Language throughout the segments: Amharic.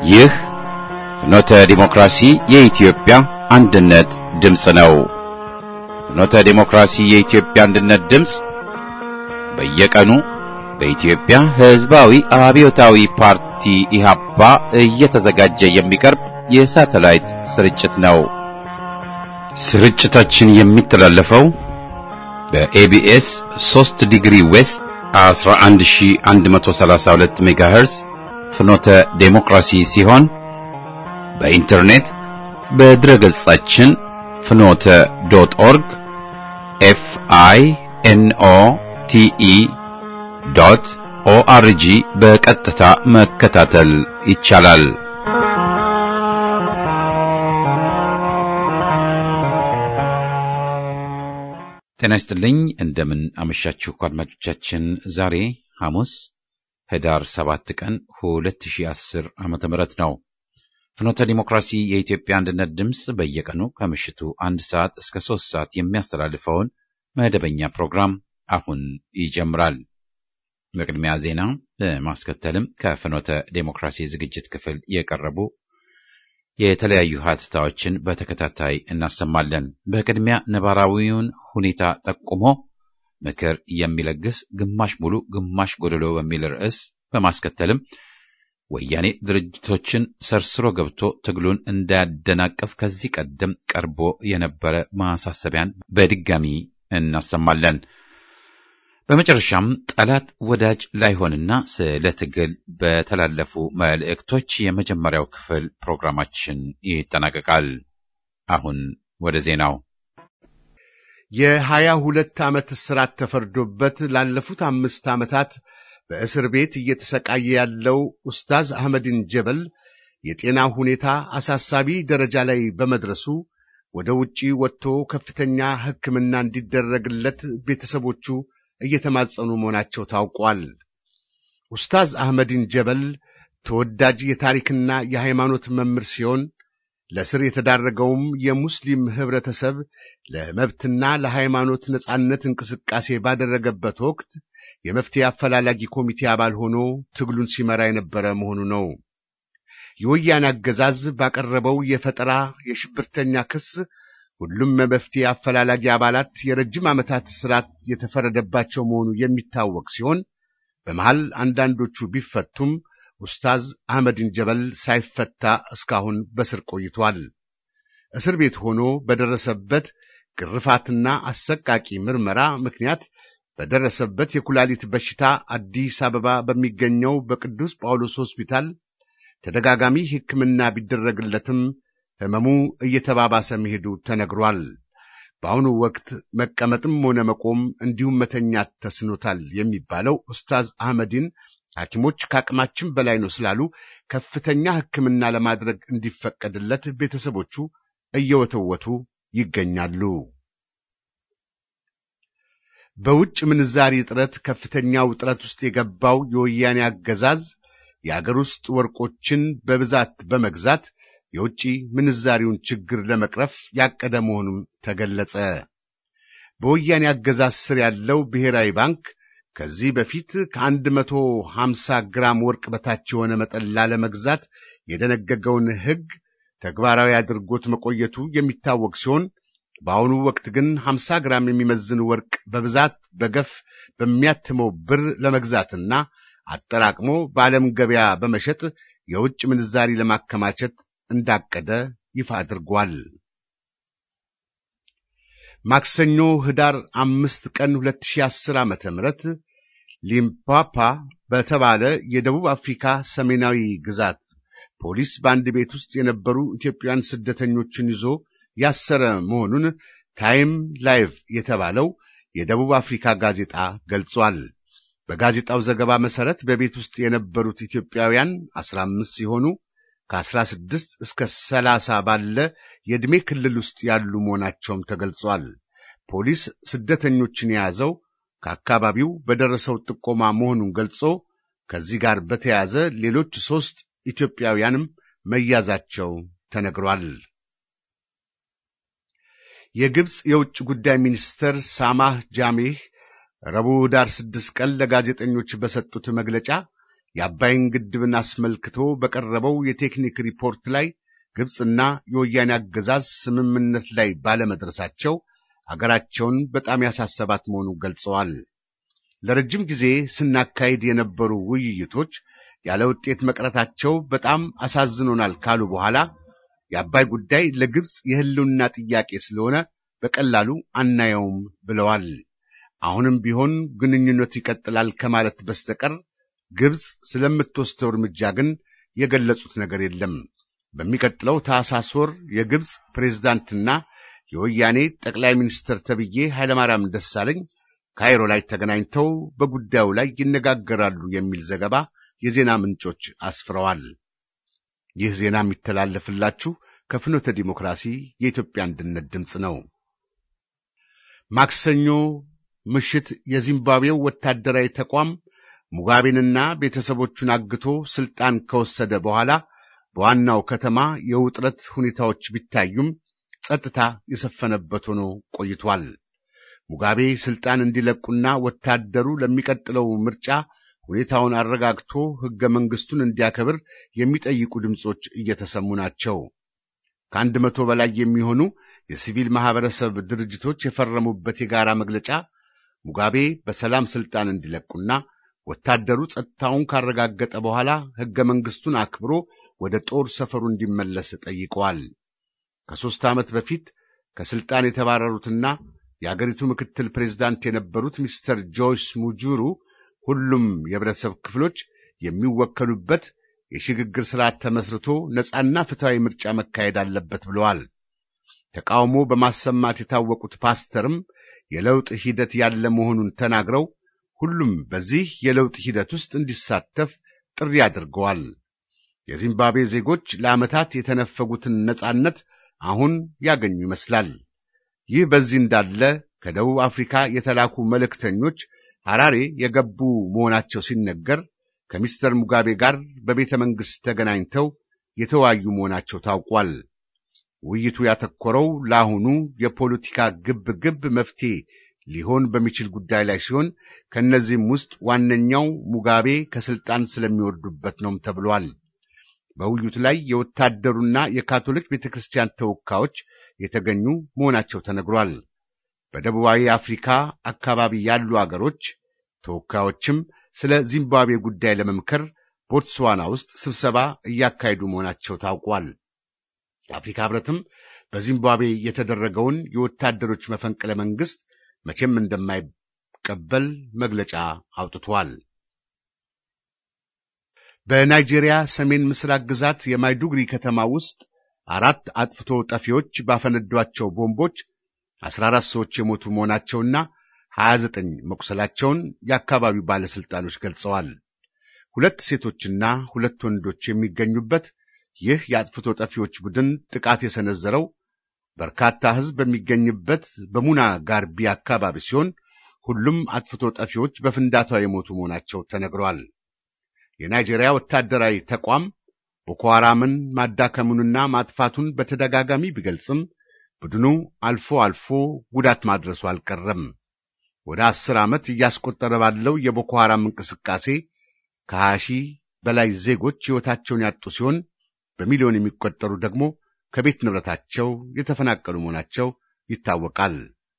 ይህ ፍኖተ ዲሞክራሲ የኢትዮጵያ አንድነት ድምፅ ነው። ፍኖተ ዲሞክራሲ የኢትዮጵያ አንድነት ድምፅ በየቀኑ በኢትዮጵያ ሕዝባዊ አብዮታዊ ፓርቲ ኢህአፓ እየተዘጋጀ የሚቀርብ የሳተላይት ስርጭት ነው። ስርጭታችን የሚተላለፈው በኤቢኤስ 3 ዲግሪ ዌስት 11132 ሜጋሄርዝ ፍኖተ ዴሞክራሲ ሲሆን በኢንተርኔት በድረገጻችን ፍኖተ ዶት ኦርግ ኤፍ አይ ኤን ኦ ቲ ኢ ዶት ኦአርጂ በቀጥታ መከታተል ይቻላል። ጤና ይስጥልኝ። እንደምን አመሻችሁ አድማጮቻችን። ዛሬ ሐሙስ ህዳር 7 ቀን 2010 ዓመተ ምህረት ነው። ፍኖተ ዲሞክራሲ የኢትዮጵያ አንድነት ድምፅ በየቀኑ ከምሽቱ አንድ ሰዓት እስከ ሶስት ሰዓት የሚያስተላልፈውን መደበኛ ፕሮግራም አሁን ይጀምራል። በቅድሚያ ዜና በማስከተልም ከፍኖተ ዴሞክራሲ ዝግጅት ክፍል የቀረቡ የተለያዩ ሀተታዎችን በተከታታይ እናሰማለን። በቅድሚያ ነባራዊውን ሁኔታ ጠቁሞ ምክር የሚለግስ ግማሽ ሙሉ ግማሽ ጎደሎ በሚል ርዕስ በማስከተልም ወያኔ ድርጅቶችን ሰርስሮ ገብቶ ትግሉን እንዳያደናቅፍ ከዚህ ቀደም ቀርቦ የነበረ ማሳሰቢያን በድጋሚ እናሰማለን። በመጨረሻም ጠላት ወዳጅ ላይሆንና ስለ ትግል በተላለፉ መልእክቶች የመጀመሪያው ክፍል ፕሮግራማችን ይጠናቀቃል። አሁን ወደ ዜናው። የሀያ ሁለት ዓመት እስራት ተፈርዶበት ላለፉት አምስት ዓመታት በእስር ቤት እየተሰቃየ ያለው ኡስታዝ አህመዲን ጀበል የጤና ሁኔታ አሳሳቢ ደረጃ ላይ በመድረሱ ወደ ውጪ ወጥቶ ከፍተኛ ሕክምና እንዲደረግለት ቤተሰቦቹ እየተማጸኑ መሆናቸው ታውቋል። ኡስታዝ አህመዲን ጀበል ተወዳጅ የታሪክና የሃይማኖት መምህር ሲሆን ለስር የተዳረገውም የሙስሊም ኅብረተሰብ ለመብትና ለሃይማኖት ነጻነት እንቅስቃሴ ባደረገበት ወቅት የመፍትሄ አፈላላጊ ኮሚቴ አባል ሆኖ ትግሉን ሲመራ የነበረ መሆኑ ነው። የወያኔ አገዛዝ ባቀረበው የፈጠራ የሽብርተኛ ክስ ሁሉም መፍትሄ አፈላላጊ አባላት የረጅም ዓመታት እስራት የተፈረደባቸው መሆኑ የሚታወቅ ሲሆን በመሃል አንዳንዶቹ ቢፈቱም ኡስታዝ አህመድን ጀበል ሳይፈታ እስካሁን በስር ቆይቷል። እስር ቤት ሆኖ በደረሰበት ግርፋትና አሰቃቂ ምርመራ ምክንያት በደረሰበት የኩላሊት በሽታ አዲስ አበባ በሚገኘው በቅዱስ ጳውሎስ ሆስፒታል ተደጋጋሚ ሕክምና ቢደረግለትም ሕመሙ እየተባባሰ መሄዱ ተነግሯል። በአሁኑ ወቅት መቀመጥም ሆነ መቆም እንዲሁም መተኛት ተስኖታል የሚባለው ኡስታዝ አህመዲን ሐኪሞች ከአቅማችን በላይ ነው ስላሉ ከፍተኛ ሕክምና ለማድረግ እንዲፈቀድለት ቤተሰቦቹ እየወተወቱ ይገኛሉ። በውጭ ምንዛሪ እጥረት ከፍተኛ ውጥረት ውስጥ የገባው የወያኔ አገዛዝ የአገር ውስጥ ወርቆችን በብዛት በመግዛት የውጭ ምንዛሪውን ችግር ለመቅረፍ ያቀደ መሆኑም ተገለጸ። በወያኔ አገዛዝ ስር ያለው ብሔራዊ ባንክ ከዚህ በፊት ከአንድ መቶ ሀምሳ ግራም ወርቅ በታች የሆነ መጠን ላለመግዛት የደነገገውን ሕግ ተግባራዊ አድርጎት መቆየቱ የሚታወቅ ሲሆን በአሁኑ ወቅት ግን ሀምሳ ግራም የሚመዝን ወርቅ በብዛት በገፍ በሚያትመው ብር ለመግዛትና አጠራቅሞ በዓለም ገበያ በመሸጥ የውጭ ምንዛሪ ለማከማቸት እንዳቀደ ይፋ አድርጓል። ማክሰኞ ህዳር አምስት ቀን 2010 ዓመተ ምህረት ሊምፓፓ በተባለ የደቡብ አፍሪካ ሰሜናዊ ግዛት ፖሊስ በአንድ ቤት ውስጥ የነበሩ ኢትዮጵያውያን ስደተኞችን ይዞ ያሰረ መሆኑን ታይም ላይቭ የተባለው የደቡብ አፍሪካ ጋዜጣ ገልጿል። በጋዜጣው ዘገባ መሰረት በቤት ውስጥ የነበሩት ኢትዮጵያውያን 15 ሲሆኑ ከ16 እስከ 30 ባለ የዕድሜ ክልል ውስጥ ያሉ መሆናቸውም ተገልጿል። ፖሊስ ስደተኞችን የያዘው ከአካባቢው በደረሰው ጥቆማ መሆኑን ገልጾ ከዚህ ጋር በተያያዘ ሌሎች ሦስት ኢትዮጵያውያንም መያዛቸው ተነግሯል። የግብፅ የውጭ ጉዳይ ሚኒስትር ሳማህ ጃሜህ ረቡዕ ዳር ስድስት ቀን ለጋዜጠኞች በሰጡት መግለጫ የአባይን ግድብን አስመልክቶ በቀረበው የቴክኒክ ሪፖርት ላይ ግብፅና የወያኔ አገዛዝ ስምምነት ላይ ባለመድረሳቸው አገራቸውን በጣም ያሳሰባት መሆኑን ገልጸዋል። ለረጅም ጊዜ ስናካሄድ የነበሩ ውይይቶች ያለ ውጤት መቅረታቸው በጣም አሳዝኖናል ካሉ በኋላ የአባይ ጉዳይ ለግብፅ የሕልውና ጥያቄ ስለሆነ በቀላሉ አናየውም ብለዋል። አሁንም ቢሆን ግንኙነቱ ይቀጥላል ከማለት በስተቀር ግብፅ ስለምትወስደው እርምጃ ግን የገለጹት ነገር የለም። በሚቀጥለው ታኅሳስ ወር የግብፅ ፕሬዝዳንትና የወያኔ ጠቅላይ ሚኒስትር ተብዬ ኃይለማርያም ደሳለኝ ካይሮ ላይ ተገናኝተው በጉዳዩ ላይ ይነጋገራሉ የሚል ዘገባ የዜና ምንጮች አስፍረዋል። ይህ ዜና የሚተላለፍላችሁ ከፍኖተ ዲሞክራሲ የኢትዮጵያ አንድነት ድምፅ ነው። ማክሰኞ ምሽት የዚምባብዌው ወታደራዊ ተቋም ሙጋቤንና ቤተሰቦቹን አግቶ ስልጣን ከወሰደ በኋላ በዋናው ከተማ የውጥረት ሁኔታዎች ቢታዩም ጸጥታ የሰፈነበት ሆኖ ቆይቷል። ሙጋቤ ስልጣን እንዲለቁና ወታደሩ ለሚቀጥለው ምርጫ ሁኔታውን አረጋግቶ ሕገ መንግሥቱን እንዲያከብር የሚጠይቁ ድምፆች እየተሰሙ ናቸው። ከአንድ መቶ በላይ የሚሆኑ የሲቪል ማኅበረሰብ ድርጅቶች የፈረሙበት የጋራ መግለጫ ሙጋቤ በሰላም ስልጣን እንዲለቁና ወታደሩ ጸጥታውን ካረጋገጠ በኋላ ሕገ መንግሥቱን አክብሮ ወደ ጦር ሰፈሩ እንዲመለስ ጠይቀዋል። ከሦስት ዓመት በፊት ከሥልጣን የተባረሩትና የአገሪቱ ምክትል ፕሬዝዳንት የነበሩት ሚስተር ጆይስ ሙጁሩ ሁሉም የህብረተሰብ ክፍሎች የሚወከሉበት የሽግግር ሥርዓት ተመስርቶ ነፃና ፍትሐዊ ምርጫ መካሄድ አለበት ብለዋል። ተቃውሞ በማሰማት የታወቁት ፓስተርም የለውጥ ሂደት ያለ መሆኑን ተናግረው ሁሉም በዚህ የለውጥ ሂደት ውስጥ እንዲሳተፍ ጥሪ አድርገዋል። የዚምባብዌ ዜጎች ለዓመታት የተነፈጉትን ነፃነት አሁን ያገኙ ይመስላል። ይህ በዚህ እንዳለ ከደቡብ አፍሪካ የተላኩ መልእክተኞች ሐራሬ የገቡ መሆናቸው ሲነገር ከሚስተር ሙጋቤ ጋር በቤተ መንግሥት ተገናኝተው የተወያዩ መሆናቸው ታውቋል። ውይይቱ ያተኮረው ለአሁኑ የፖለቲካ ግብ ግብ መፍትሄ ሊሆን በሚችል ጉዳይ ላይ ሲሆን ከእነዚህም ውስጥ ዋነኛው ሙጋቤ ከስልጣን ስለሚወርዱበት ነውም ተብሏል። በውይይቱ ላይ የወታደሩና የካቶሊክ ቤተ ክርስቲያን ተወካዮች የተገኙ መሆናቸው ተነግሯል። በደቡባዊ አፍሪካ አካባቢ ያሉ አገሮች ተወካዮችም ስለ ዚምባብዌ ጉዳይ ለመምከር ቦትስዋና ውስጥ ስብሰባ እያካሄዱ መሆናቸው ታውቋል። የአፍሪካ ሕብረትም በዚምባብዌ የተደረገውን የወታደሮች መፈንቅለ መንግሥት መቼም እንደማይቀበል መግለጫ አውጥቷል። በናይጄሪያ ሰሜን ምስራቅ ግዛት የማይዱግሪ ከተማ ውስጥ አራት አጥፍቶ ጠፊዎች ባፈነዷቸው ቦምቦች 14 ሰዎች የሞቱ መሆናቸውና 29 መቁሰላቸውን የአካባቢው ባለሥልጣኖች ገልጸዋል። ሁለት ሴቶችና ሁለት ወንዶች የሚገኙበት ይህ የአጥፍቶ ጠፊዎች ቡድን ጥቃት የሰነዘረው በርካታ ሕዝብ በሚገኝበት በሙና ጋርቢ አካባቢ ሲሆን ሁሉም አጥፍቶ ጠፊዎች በፍንዳታው የሞቱ መሆናቸው ተነግረዋል። የናይጄሪያ ወታደራዊ ተቋም ቦኮ ሐራምን ማዳከሙንና ማጥፋቱን በተደጋጋሚ ቢገልጽም ቡድኑ አልፎ አልፎ ጉዳት ማድረሱ አልቀረም። ወደ አስር ዓመት እያስቆጠረ ባለው የቦኮ ሐራም እንቅስቃሴ ከሀያ ሺህ በላይ ዜጎች ሕይወታቸውን ያጡ ሲሆን በሚሊዮን የሚቆጠሩ ደግሞ ከቤት ንብረታቸው የተፈናቀሉ መሆናቸው ይታወቃል።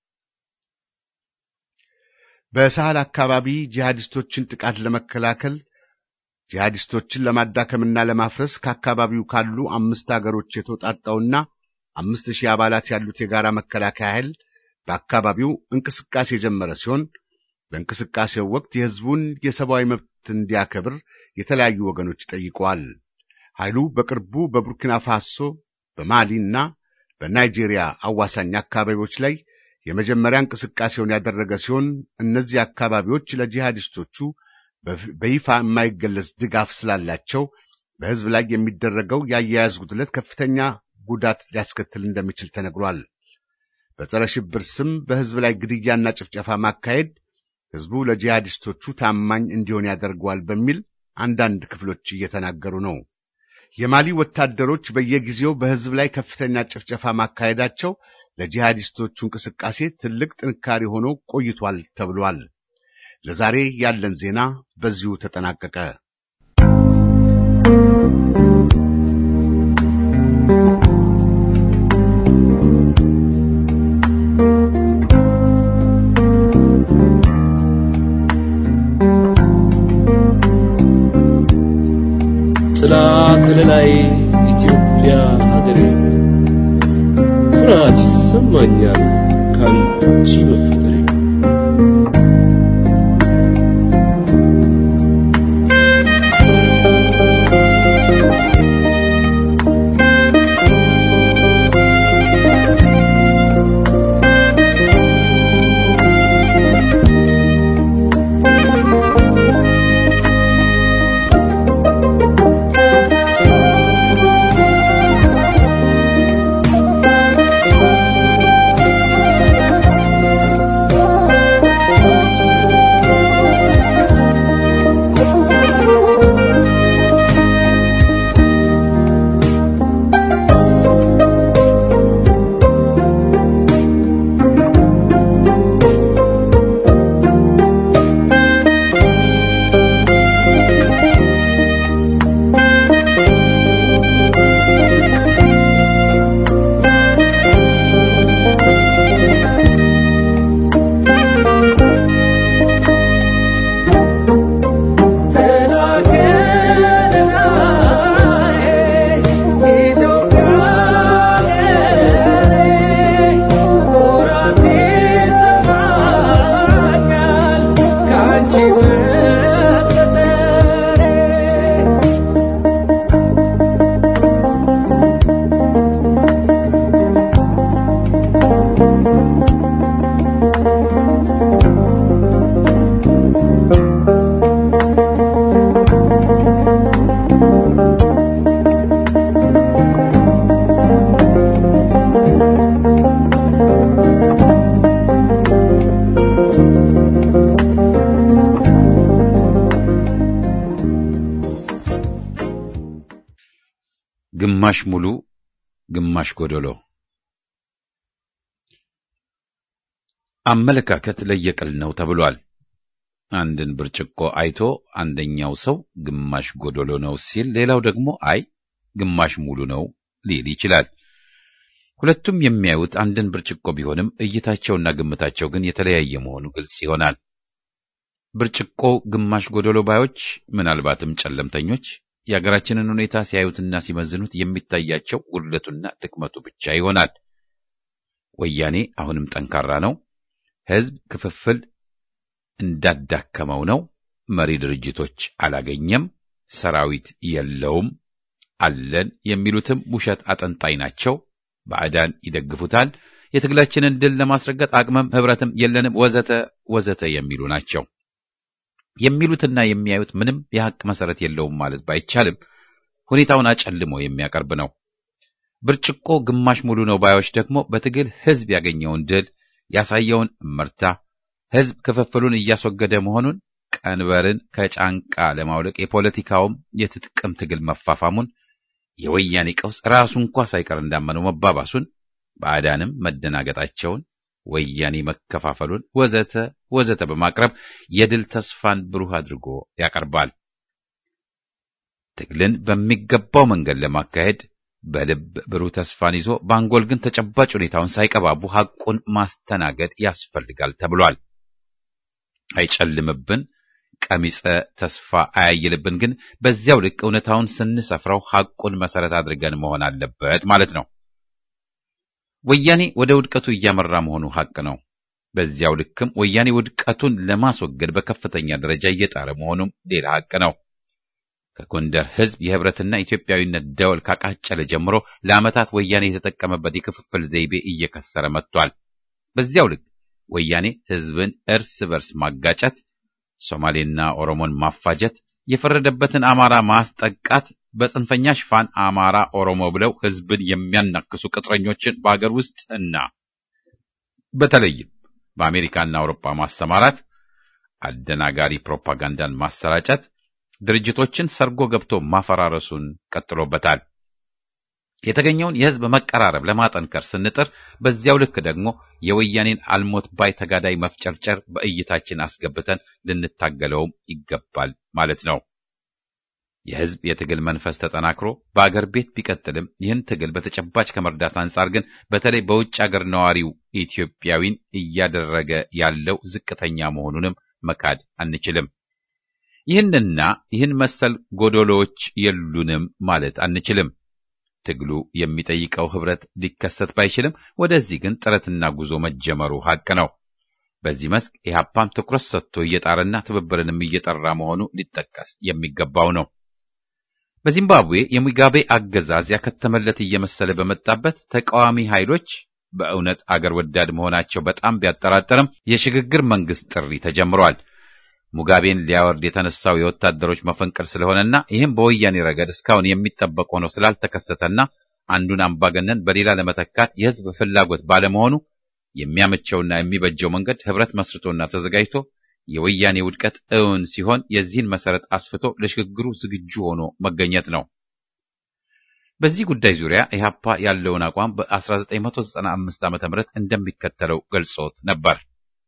በሳህል አካባቢ ጂሃዲስቶችን ጥቃት ለመከላከል ጂሃዲስቶችን ለማዳከምና ለማፍረስ ከአካባቢው ካሉ አምስት አገሮች የተውጣጣውና አምስት ሺህ አባላት ያሉት የጋራ መከላከያ ኃይል በአካባቢው እንቅስቃሴ የጀመረ ሲሆን በእንቅስቃሴው ወቅት የሕዝቡን የሰብአዊ መብት እንዲያከብር የተለያዩ ወገኖች ጠይቀዋል። ኃይሉ በቅርቡ በቡርኪና ፋሶ በማሊና በናይጄሪያ አዋሳኝ አካባቢዎች ላይ የመጀመሪያ እንቅስቃሴውን ያደረገ ሲሆን እነዚህ አካባቢዎች ለጂሃዲስቶቹ በይፋ የማይገለጽ ድጋፍ ስላላቸው በሕዝብ ላይ የሚደረገው የአያያዝ ጉድለት ከፍተኛ ጉዳት ሊያስከትል እንደሚችል ተነግሯል። በጸረ ሽብር ስም በሕዝብ ላይ ግድያና ጭፍጨፋ ማካሄድ ሕዝቡ ለጂሃዲስቶቹ ታማኝ እንዲሆን ያደርገዋል በሚል አንዳንድ ክፍሎች እየተናገሩ ነው። የማሊ ወታደሮች በየጊዜው በሕዝብ ላይ ከፍተኛ ጭፍጨፋ ማካሄዳቸው ለጂሃዲስቶቹ እንቅስቃሴ ትልቅ ጥንካሬ ሆኖ ቆይቷል ተብሏል። ለዛሬ ያለን ዜና በዚሁ ተጠናቀቀ። ጥላ ከለላይ ኢትዮጵያ ሀገሬ ኩራት ይሰማኛል ካንቺ መፈጠሬ ግማሽ ሙሉ ግማሽ ጎደሎ። አመለካከት ለየቅል ነው ተብሏል። አንድን ብርጭቆ አይቶ አንደኛው ሰው ግማሽ ጎደሎ ነው ሲል፣ ሌላው ደግሞ አይ ግማሽ ሙሉ ነው ሊል ይችላል። ሁለቱም የሚያዩት አንድን ብርጭቆ ቢሆንም እይታቸውና ግምታቸው ግን የተለያየ መሆኑ ግልጽ ይሆናል። ብርጭቆ ግማሽ ጎደሎ ባዮች ምናልባትም ጨለምተኞች የሀገራችንን ሁኔታ ሲያዩትና ሲመዝኑት የሚታያቸው ጉድለቱና ድክመቱ ብቻ ይሆናል። ወያኔ አሁንም ጠንካራ ነው፣ ሕዝብ ክፍፍል እንዳዳከመው ነው፣ መሪ ድርጅቶች አላገኘም፣ ሰራዊት የለውም፣ አለን የሚሉትም ውሸት አጠንጣይ ናቸው፣ ባዕዳን ይደግፉታል፣ የትግላችንን ድል ለማስረገጥ አቅምም ህብረትም የለንም፣ ወዘተ ወዘተ የሚሉ ናቸው። የሚሉትና የሚያዩት ምንም የሐቅ መሰረት የለውም ማለት ባይቻልም ሁኔታውን አጨልሞ የሚያቀርብ ነው። ብርጭቆ ግማሽ ሙሉ ነው ባዮች ደግሞ በትግል ህዝብ ያገኘውን ድል ያሳየውን እመርታ፣ ህዝብ ክፍፍሉን እያስወገደ መሆኑን፣ ቀንበርን ከጫንቃ ለማውለቅ የፖለቲካውም የትጥቅም ትግል መፋፋሙን፣ የወያኔ ቀውስ ራሱ እንኳ ሳይቀር እንዳመነው መባባሱን፣ ባዕዳንም መደናገጣቸውን ወያኔ መከፋፈሉን ወዘተ ወዘተ በማቅረብ የድል ተስፋን ብሩህ አድርጎ ያቀርባል። ትግልን በሚገባው መንገድ ለማካሄድ በልብ ብሩህ ተስፋን ይዞ በአንጎል ግን ተጨባጭ ሁኔታውን ሳይቀባቡ ሐቁን ማስተናገድ ያስፈልጋል ተብሏል። አይጨልምብን፣ ቀሚጸ ተስፋ አያይልብን፣ ግን በዚያው ልክ እውነታውን ስንሰፍረው ሐቁን መሰረት አድርገን መሆን አለበት ማለት ነው። ወያኔ ወደ ውድቀቱ እያመራ መሆኑ ሐቅ ነው። በዚያው ልክም ወያኔ ውድቀቱን ለማስወገድ በከፍተኛ ደረጃ እየጣረ መሆኑም ሌላ ሐቅ ነው። ከጎንደር ሕዝብ የህብረትና ኢትዮጵያዊነት ደወል ካቃጨለ ጀምሮ ለዓመታት ወያኔ የተጠቀመበት የክፍፍል ዘይቤ እየከሰረ መጥቷል። በዚያው ልክ ወያኔ ሕዝብን እርስ በርስ ማጋጨት፣ ሶማሌና ኦሮሞን ማፋጀት፣ የፈረደበትን አማራ ማስጠቃት በጽንፈኛ ሽፋን አማራ ኦሮሞ ብለው ህዝብን የሚያናክሱ ቅጥረኞችን በአገር ውስጥ እና በተለይም በአሜሪካና አውሮፓ ማሰማራት፣ አደናጋሪ ፕሮፓጋንዳን ማሰራጨት፣ ድርጅቶችን ሰርጎ ገብቶ ማፈራረሱን ቀጥሎበታል። የተገኘውን የህዝብ መቀራረብ ለማጠንከር ስንጥር፣ በዚያው ልክ ደግሞ የወያኔን አልሞት ባይ ተጋዳይ መፍጨርጨር በእይታችን አስገብተን ልንታገለውም ይገባል ማለት ነው። የሕዝብ የትግል መንፈስ ተጠናክሮ በአገር ቤት ቢቀጥልም ይህን ትግል በተጨባጭ ከመርዳት አንጻር ግን በተለይ በውጭ አገር ነዋሪው ኢትዮጵያዊን እያደረገ ያለው ዝቅተኛ መሆኑንም መካድ አንችልም። ይህንና ይህን መሰል ጎዶሎዎች የሉንም ማለት አንችልም። ትግሉ የሚጠይቀው ህብረት ሊከሰት ባይችልም ወደዚህ ግን ጥረትና ጉዞ መጀመሩ ሐቅ ነው። በዚህ መስክ ኢህአፓም ትኩረት ሰጥቶ እየጣረና ትብብርንም እየጠራ መሆኑ ሊጠቀስ የሚገባው ነው። በዚምባብዌ የሙጋቤ አገዛዝ ያከተመለት እየመሰለ በመጣበት ተቃዋሚ ኃይሎች በእውነት አገር ወዳድ መሆናቸው በጣም ቢያጠራጥርም የሽግግር መንግስት ጥሪ ተጀምሯል። ሙጋቤን ሊያወርድ የተነሳው የወታደሮች መፈንቅል ስለሆነና ይህም በወያኔ ረገድ እስካሁን የሚጠበቅ ሆኖ ስላልተከሰተና አንዱን አምባገነን በሌላ ለመተካት የህዝብ ፍላጎት ባለመሆኑ የሚያመቸውና የሚበጀው መንገድ ህብረት መስርቶና ተዘጋጅቶ የወያኔ ውድቀት እውን ሲሆን የዚህን መሰረት አስፍቶ ለሽግግሩ ዝግጁ ሆኖ መገኘት ነው። በዚህ ጉዳይ ዙሪያ ኢህአፓ ያለውን አቋም በ1995 ዓ.ም እንደሚከተለው ገልጾት ነበር።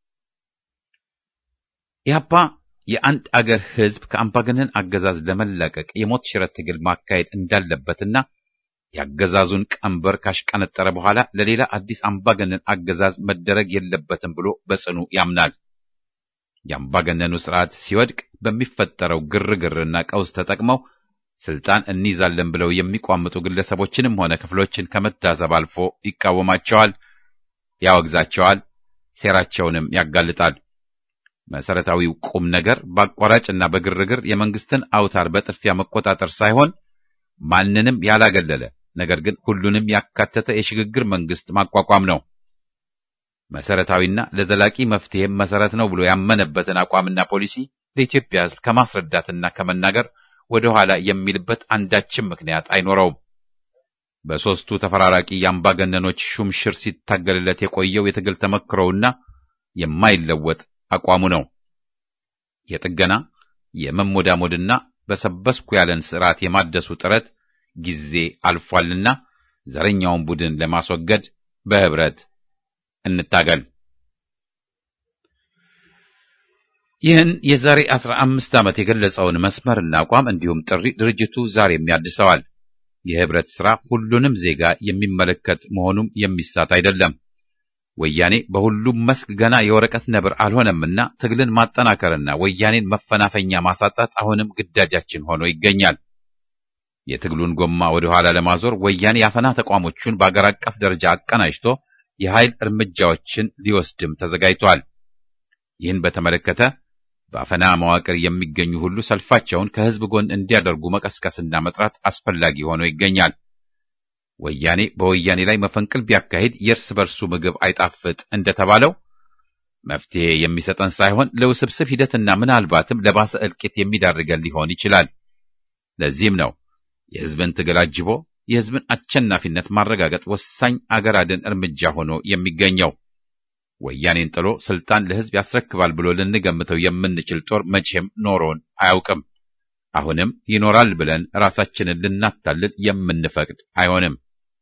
ኢህአፓ የአንድ አገር ህዝብ ከአምባገነን አገዛዝ ለመላቀቅ የሞት ሽረት ትግል ማካሄድ እንዳለበትና የአገዛዙን ቀንበር ካሽቀነጠረ በኋላ ለሌላ አዲስ አምባገነን አገዛዝ መደረግ የለበትም ብሎ በጽኑ ያምናል። የአምባገነኑ ስርዓት ሲወድቅ በሚፈጠረው ግርግርና ቀውስ ተጠቅመው ስልጣን እንይዛለን ብለው የሚቋምጡ ግለሰቦችንም ሆነ ክፍሎችን ከመታዘብ አልፎ ይቃወማቸዋል፣ ያወግዛቸዋል፣ ሴራቸውንም ያጋልጣል። መሰረታዊው ቁም ነገር በአቋራጭና በግርግር የመንግስትን አውታር በጥፊያ መቆጣጠር ሳይሆን ማንንም ያላገለለ ነገር ግን ሁሉንም ያካተተ የሽግግር መንግስት ማቋቋም ነው። መሰረታዊና ለዘላቂ መፍትሄም መሰረት ነው ብሎ ያመነበትን አቋምና ፖሊሲ ለኢትዮጵያ ሕዝብ ከማስረዳትና ከመናገር ወደ ኋላ የሚልበት አንዳችም ምክንያት አይኖረውም። በሦስቱ ተፈራራቂ የአምባገነኖች ሹምሽር ሲታገልለት የቆየው የትግል ተመክሮውና የማይለወጥ አቋሙ ነው። የጥገና የመሞዳሞድና በሰበስኩ ያለን ስርዓት የማደሱ ጥረት ጊዜ አልፏልና ዘረኛውን ቡድን ለማስወገድ በህብረት እንታገል። ይህን የዛሬ አስራ አምስት ዓመት የገለጸውን መስመርና አቋም እንዲሁም ጥሪ ድርጅቱ ዛሬም ያድሰዋል። የህብረት ሥራ ሁሉንም ዜጋ የሚመለከት መሆኑም የሚሳት አይደለም። ወያኔ በሁሉም መስክ ገና የወረቀት ነብር አልሆነምና ትግልን ማጠናከርና ወያኔን መፈናፈኛ ማሳጣት አሁንም ግዳጃችን ሆኖ ይገኛል። የትግሉን ጎማ ወደ ኋላ ለማዞር ወያኔ የአፈና ተቋሞቹን በአገር አቀፍ ደረጃ አቀናጅቶ የኃይል እርምጃዎችን ሊወስድም ተዘጋጅቷል። ይህን በተመለከተ በአፈና መዋቅር የሚገኙ ሁሉ ሰልፋቸውን ከህዝብ ጎን እንዲያደርጉ መቀስቀስና መጥራት አስፈላጊ ሆኖ ይገኛል። ወያኔ በወያኔ ላይ መፈንቅል ቢያካሂድ የእርስ በርሱ ምግብ አይጣፍጥ እንደተባለው መፍትሄ የሚሰጠን ሳይሆን ለውስብስብ ሂደትና ምናልባትም ለባሰ እልቂት የሚዳርገን ሊሆን ይችላል። ለዚህም ነው የህዝብን ትግል አጅቦ የህዝብን አሸናፊነት ማረጋገጥ ወሳኝ አገር አድን እርምጃ ሆኖ የሚገኘው። ወያኔን ጥሎ ስልጣን ለህዝብ ያስረክባል ብሎ ልንገምተው የምንችል ጦር መቼም ኖሮን አያውቅም። አሁንም ይኖራል ብለን ራሳችንን ልናታልል የምንፈቅድ አይሆንም።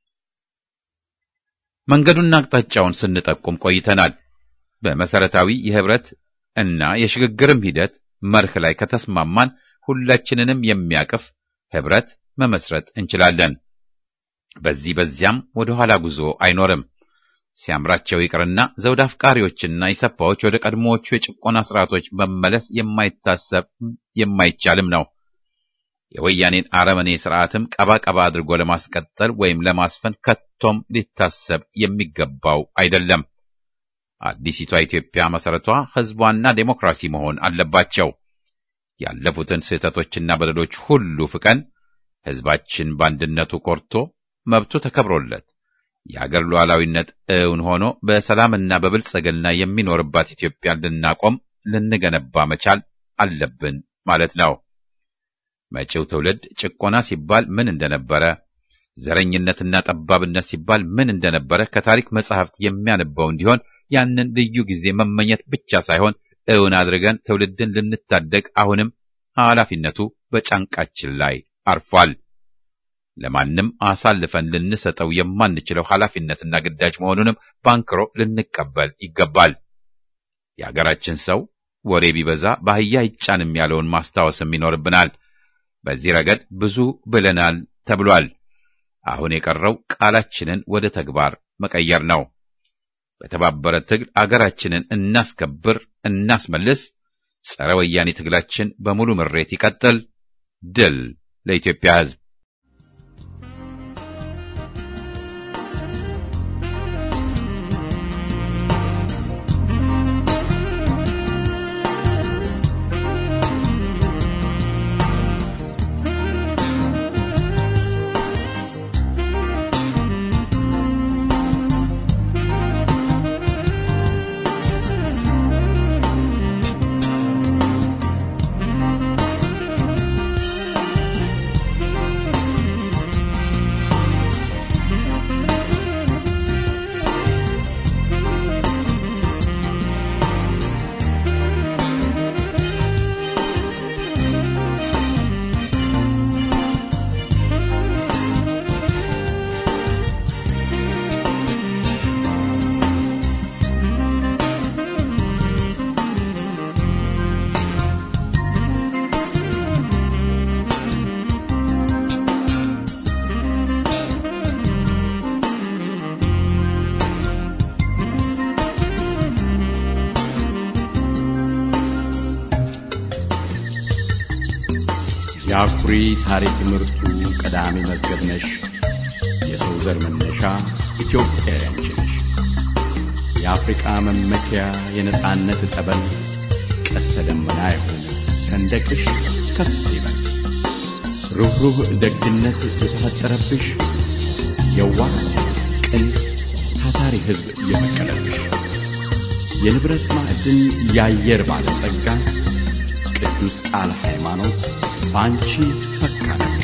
መንገዱና አቅጣጫውን ስንጠቁም ቆይተናል። በመሰረታዊ የህብረት እና የሽግግርም ሂደት መርህ ላይ ከተስማማን ሁላችንንም የሚያቅፍ ህብረት መመስረት እንችላለን። በዚህ በዚያም ወደ ኋላ ጉዞ አይኖርም። ሲያምራቸው ይቅርና ዘውድ አፍቃሪዎችና ኢሰፓዎች ወደ ቀድሞዎቹ የጭቆና ስርዓቶች መመለስ የማይታሰብ የማይቻልም ነው። የወያኔን አረመኔ ስርዓትም ቀባ ቀባ አድርጎ ለማስቀጠል ወይም ለማስፈን ከቶም ሊታሰብ የሚገባው አይደለም። አዲሲቷ ኢትዮጵያ መሰረቷ ህዝቧና ዴሞክራሲ መሆን አለባቸው። ያለፉትን ስህተቶችና በደሎች ሁሉ ፍቀን ህዝባችን በአንድነቱ ኮርቶ መብቱ ተከብሮለት የአገር ሉዓላዊነት እውን ሆኖ በሰላምና በብልጽግና የሚኖርባት ኢትዮጵያን ልናቆም ልንገነባ መቻል አለብን ማለት ነው። መጪው ትውልድ ጭቆና ሲባል ምን እንደነበረ፣ ዘረኝነትና ጠባብነት ሲባል ምን እንደነበረ ከታሪክ መጻሕፍት የሚያነበው እንዲሆን ያንን ልዩ ጊዜ መመኘት ብቻ ሳይሆን እውን አድርገን ትውልድን ልንታደግ አሁንም ኃላፊነቱ በጫንቃችን ላይ አርፏል። ለማንም አሳልፈን ልንሰጠው የማንችለው ኃላፊነትና ግዳጅ መሆኑንም ባንክሮ ልንቀበል ይገባል። የአገራችን ሰው ወሬ ቢበዛ በአህያ ይጫንም ያለውን ማስታወስም ይኖርብናል። በዚህ ረገድ ብዙ ብለናል ተብሏል። አሁን የቀረው ቃላችንን ወደ ተግባር መቀየር ነው። በተባበረ ትግል አገራችንን እናስከብር፣ እናስመልስ። ጸረ ወያኔ ትግላችን በሙሉ ምሬት ይቀጥል። ድል ለኢትዮጵያ ሕዝብ! የአኩሪ ታሪክ ምርቱ ቀዳሚ መዝገብ ነሽ። የሰው ዘር መነሻ ኢትዮጵያዊ አንቺ ነሽ። የአፍሪቃ መመኪያ የነጻነት ጠበል ቀስተ ደመና የሆነ ሰንደቅሽ ከፍ ይበል። ሩኅሩህ ደግነት የተፈጠረብሽ የዋህ ቅን ታታሪ ሕዝብ የበቀለብሽ የንብረት ማዕድን የአየር ባለጸጋ ቅዱስ ቃል ሃይማኖት በአንቺ ፈካ ነጋ።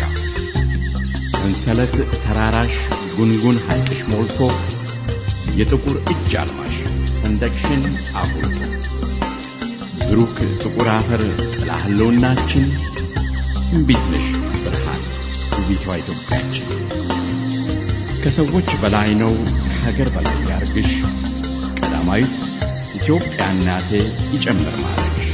ሰንሰለት ተራራሽ ጉንጉን ሐይቅሽ ሞልቶ የጥቁር እጅ አልማሽ ሰንደቅሽን አጉልቶ ብሩክ ጥቁር አፈር ጥላ ህልውናችን እምቢት ነሽ ብርሃን ውቢቷ ኢትዮጵያችን ከሰዎች በላይ ነው ከሀገር በላይ ያርግሽ ቀዳማዊት ኢትዮጵያ እናቴ ይጨምር ማለሽ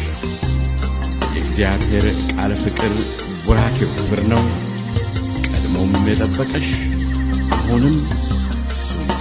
የእግዚአብሔር ቃል ፍቅር ቡራኬው ክብር ነው ቀድሞም የጠበቀሽ አሁንም እሱ ነው።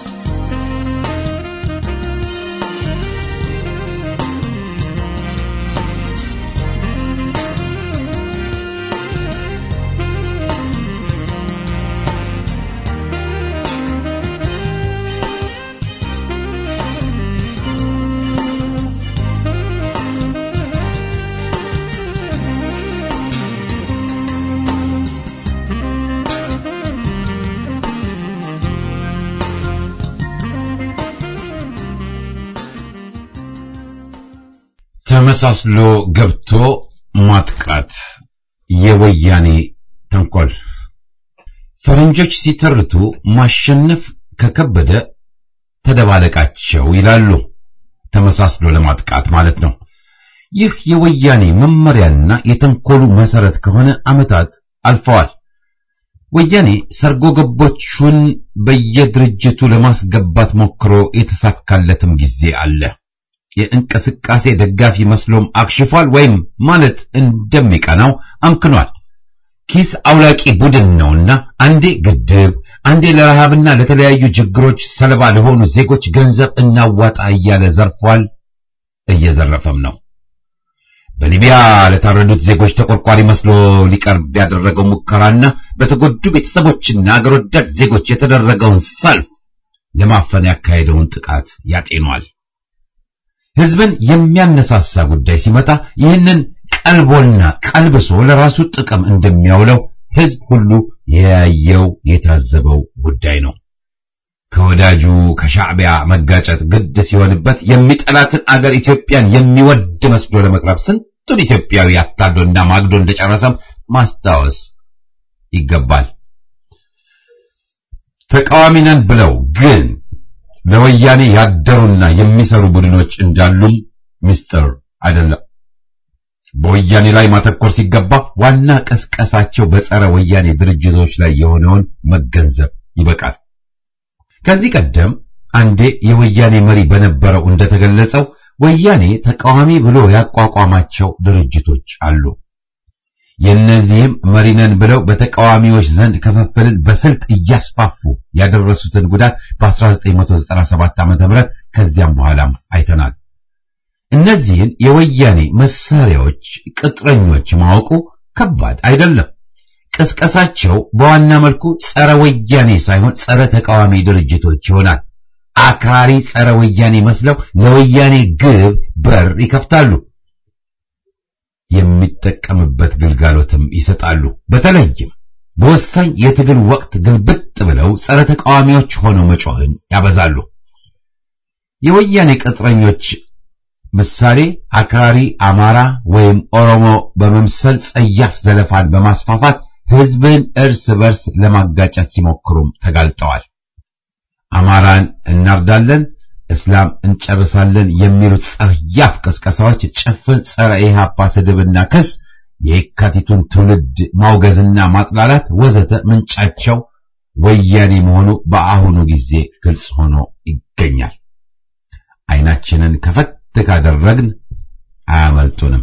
ተመሳስሎ ገብቶ ማጥቃት የወያኔ ተንኮል። ፈረንጆች ሲተርቱ ማሸነፍ ከከበደ ተደባለቃቸው ይላሉ። ተመሳስሎ ለማጥቃት ማለት ነው። ይህ የወያኔ መመሪያና የተንኮሉ መሰረት ከሆነ ዓመታት አልፈዋል። ወያኔ ሰርጎ ገቦቹን በየድርጅቱ ለማስገባት ሞክሮ የተሳካለትም ጊዜ አለ። የእንቅስቃሴ ደጋፊ መስሎም አክሽፏል፣ ወይም ማለት እንደሚቀናው አምክኗል። ኪስ አውላቂ ቡድን ነውና አንዴ ግድብ፣ አንዴ ለረሃብና ለተለያዩ ችግሮች ሰለባ ለሆኑ ዜጎች ገንዘብ እናዋጣ እያለ ዘርፏል፣ እየዘረፈም ነው። በሊቢያ ለታረዱት ዜጎች ተቆርቋሪ መስሎ ሊቀርብ ያደረገው ሙከራና በተጎዱ ቤተሰቦችና አገር ወዳድ ዜጎች የተደረገውን ሰልፍ ለማፈን ያካሄደውን ጥቃት ያጤኗል። ሕዝብን የሚያነሳሳ ጉዳይ ሲመጣ ይህንን ቀልቦና ቀልብሶ ለራሱ ጥቅም እንደሚያውለው ሕዝብ ሁሉ የያየው የታዘበው ጉዳይ ነው። ከወዳጁ ከሻዕቢያ መጋጨት ግድ ሲሆንበት የሚጠላትን አገር ኢትዮጵያን የሚወድ መስሎ ለመቅረብ ስንቱን ኢትዮጵያዊ አታሎና ማግዶ እንደጨረሰም ማስታወስ ይገባል። ተቃዋሚ ነን ብለው ግን ለወያኔ ያደሩና የሚሰሩ ቡድኖች እንዳሉም ምስጢር አይደለም። በወያኔ ላይ ማተኮር ሲገባ ዋና ቀስቀሳቸው በጸረ ወያኔ ድርጅቶች ላይ የሆነውን መገንዘብ ይበቃል። ከዚህ ቀደም አንዴ የወያኔ መሪ በነበረው እንደተገለጸው ወያኔ ተቃዋሚ ብሎ ያቋቋማቸው ድርጅቶች አሉ። የእነዚህም መሪነን ብለው በተቃዋሚዎች ዘንድ ክፍፍልን በስልት እያስፋፉ ያደረሱትን ጉዳት በ1997 ዓ.ም ከዚያም በኋላም አይተናል። እነዚህን የወያኔ መሳሪያዎች ቅጥረኞች ማወቁ ከባድ አይደለም። ቅስቀሳቸው በዋና መልኩ ጸረ ወያኔ ሳይሆን ጸረ ተቃዋሚ ድርጅቶች ይሆናል። አክራሪ ጸረ ወያኔ መስለው ለወያኔ ግብ በር ይከፍታሉ። የሚጠቀምበት ግልጋሎትም ይሰጣሉ። በተለይም በወሳኝ የትግል ወቅት ግልብጥ ብለው ጸረ ተቃዋሚዎች ሆነው መጮህን ያበዛሉ። የወያኔ ቅጥረኞች ምሳሌ አክራሪ አማራ ወይም ኦሮሞ በመምሰል ጸያፍ ዘለፋን በማስፋፋት ሕዝብን እርስ በርስ ለማጋጨት ሲሞክሩም ተጋልጠዋል። አማራን እናርዳለን፣ እስላም እንጨርሳለን የሚሉት ጸያፍ ቅስቀሳዎች ጭፍን ጸረ ኢህአፓ ስድብና ክስ፣ የካቲቱን ትውልድ ማውገዝና ማጥላላት ወዘተ ምንጫቸው ወያኔ መሆኑ በአሁኑ ጊዜ ግልጽ ሆኖ ይገኛል። አይናችንን ከፈት ካደረግን አያመልጡንም።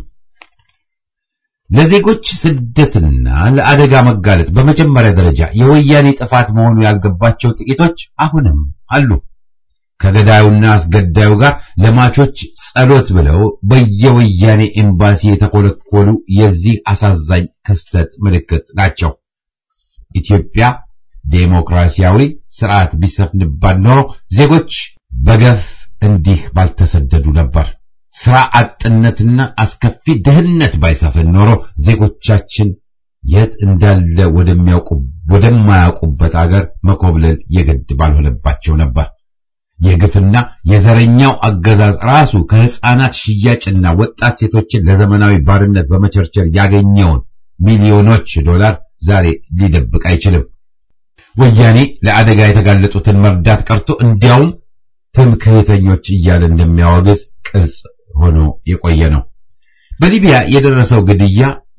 ለዜጎች ስደትና ለአደጋ መጋለጥ በመጀመሪያ ደረጃ የወያኔ ጥፋት መሆኑ ያልገባቸው ጥቂቶች አሁንም አሉ። ከገዳዩና አስገዳዩ ጋር ለማቾች ጸሎት ብለው በየወያኔ ኤምባሲ የተኮለኮሉ የዚህ አሳዛኝ ክስተት ምልክት ናቸው። ኢትዮጵያ ዴሞክራሲያዊ ስርዓት ቢሰፍንባት ኖሮ ዜጎች በገፍ እንዲህ ባልተሰደዱ ነበር። ስራ አጥነትና አስከፊ ድህነት ባይሰፍን ኖሮ ዜጎቻችን የት እንዳለ ወደሚያውቁ ወደማያውቁበት አገር መኮብለል የግድ ባልሆነባቸው ነበር። የግፍና የዘረኛው አገዛዝ ራሱ ከህፃናት ሽያጭና ወጣት ሴቶችን ለዘመናዊ ባርነት በመቸርቸር ያገኘውን ሚሊዮኖች ዶላር ዛሬ ሊደብቅ አይችልም። ወያኔ ለአደጋ የተጋለጡትን መርዳት ቀርቶ እንዲያውም ትምክህተኞች እያለ እንደሚያወግዝ ቅርጽ ሆኖ የቆየ ነው። በሊቢያ የደረሰው ግድያ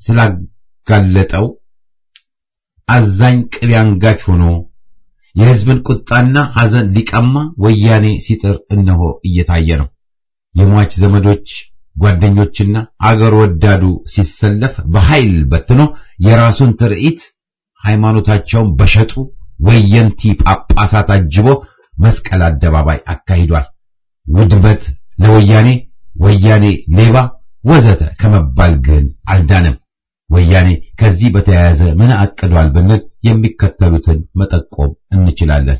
ስላጋለጠው አዛኝ ቅቤ አንጋች ሆኖ የህዝብን ቁጣና ሐዘን ሊቀማ ወያኔ ሲጥር እነሆ እየታየ ነው። የሟች ዘመዶች ጓደኞችና አገር ወዳዱ ሲሰለፍ በኃይል በትኖ የራሱን ትርኢት ሃይማኖታቸውን በሸጡ ወየንቲ ጳጳሳት አጅቦ መስቀል አደባባይ አካሂዷል። ውድመት ለወያኔ ወያኔ ሌባ ወዘተ ከመባል ግን አልዳንም። ወያኔ ከዚህ በተያያዘ ምን አቅዷል ብንል የሚከተሉትን መጠቆም እንችላለን።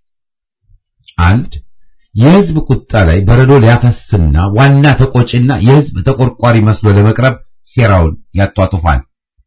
አንድ የህዝብ ቁጣ ላይ በረዶ ሊያፈስና ዋና ተቆጪና የህዝብ ተቆርቋሪ መስሎ ለመቅረብ ሴራውን ያጧጡፋል።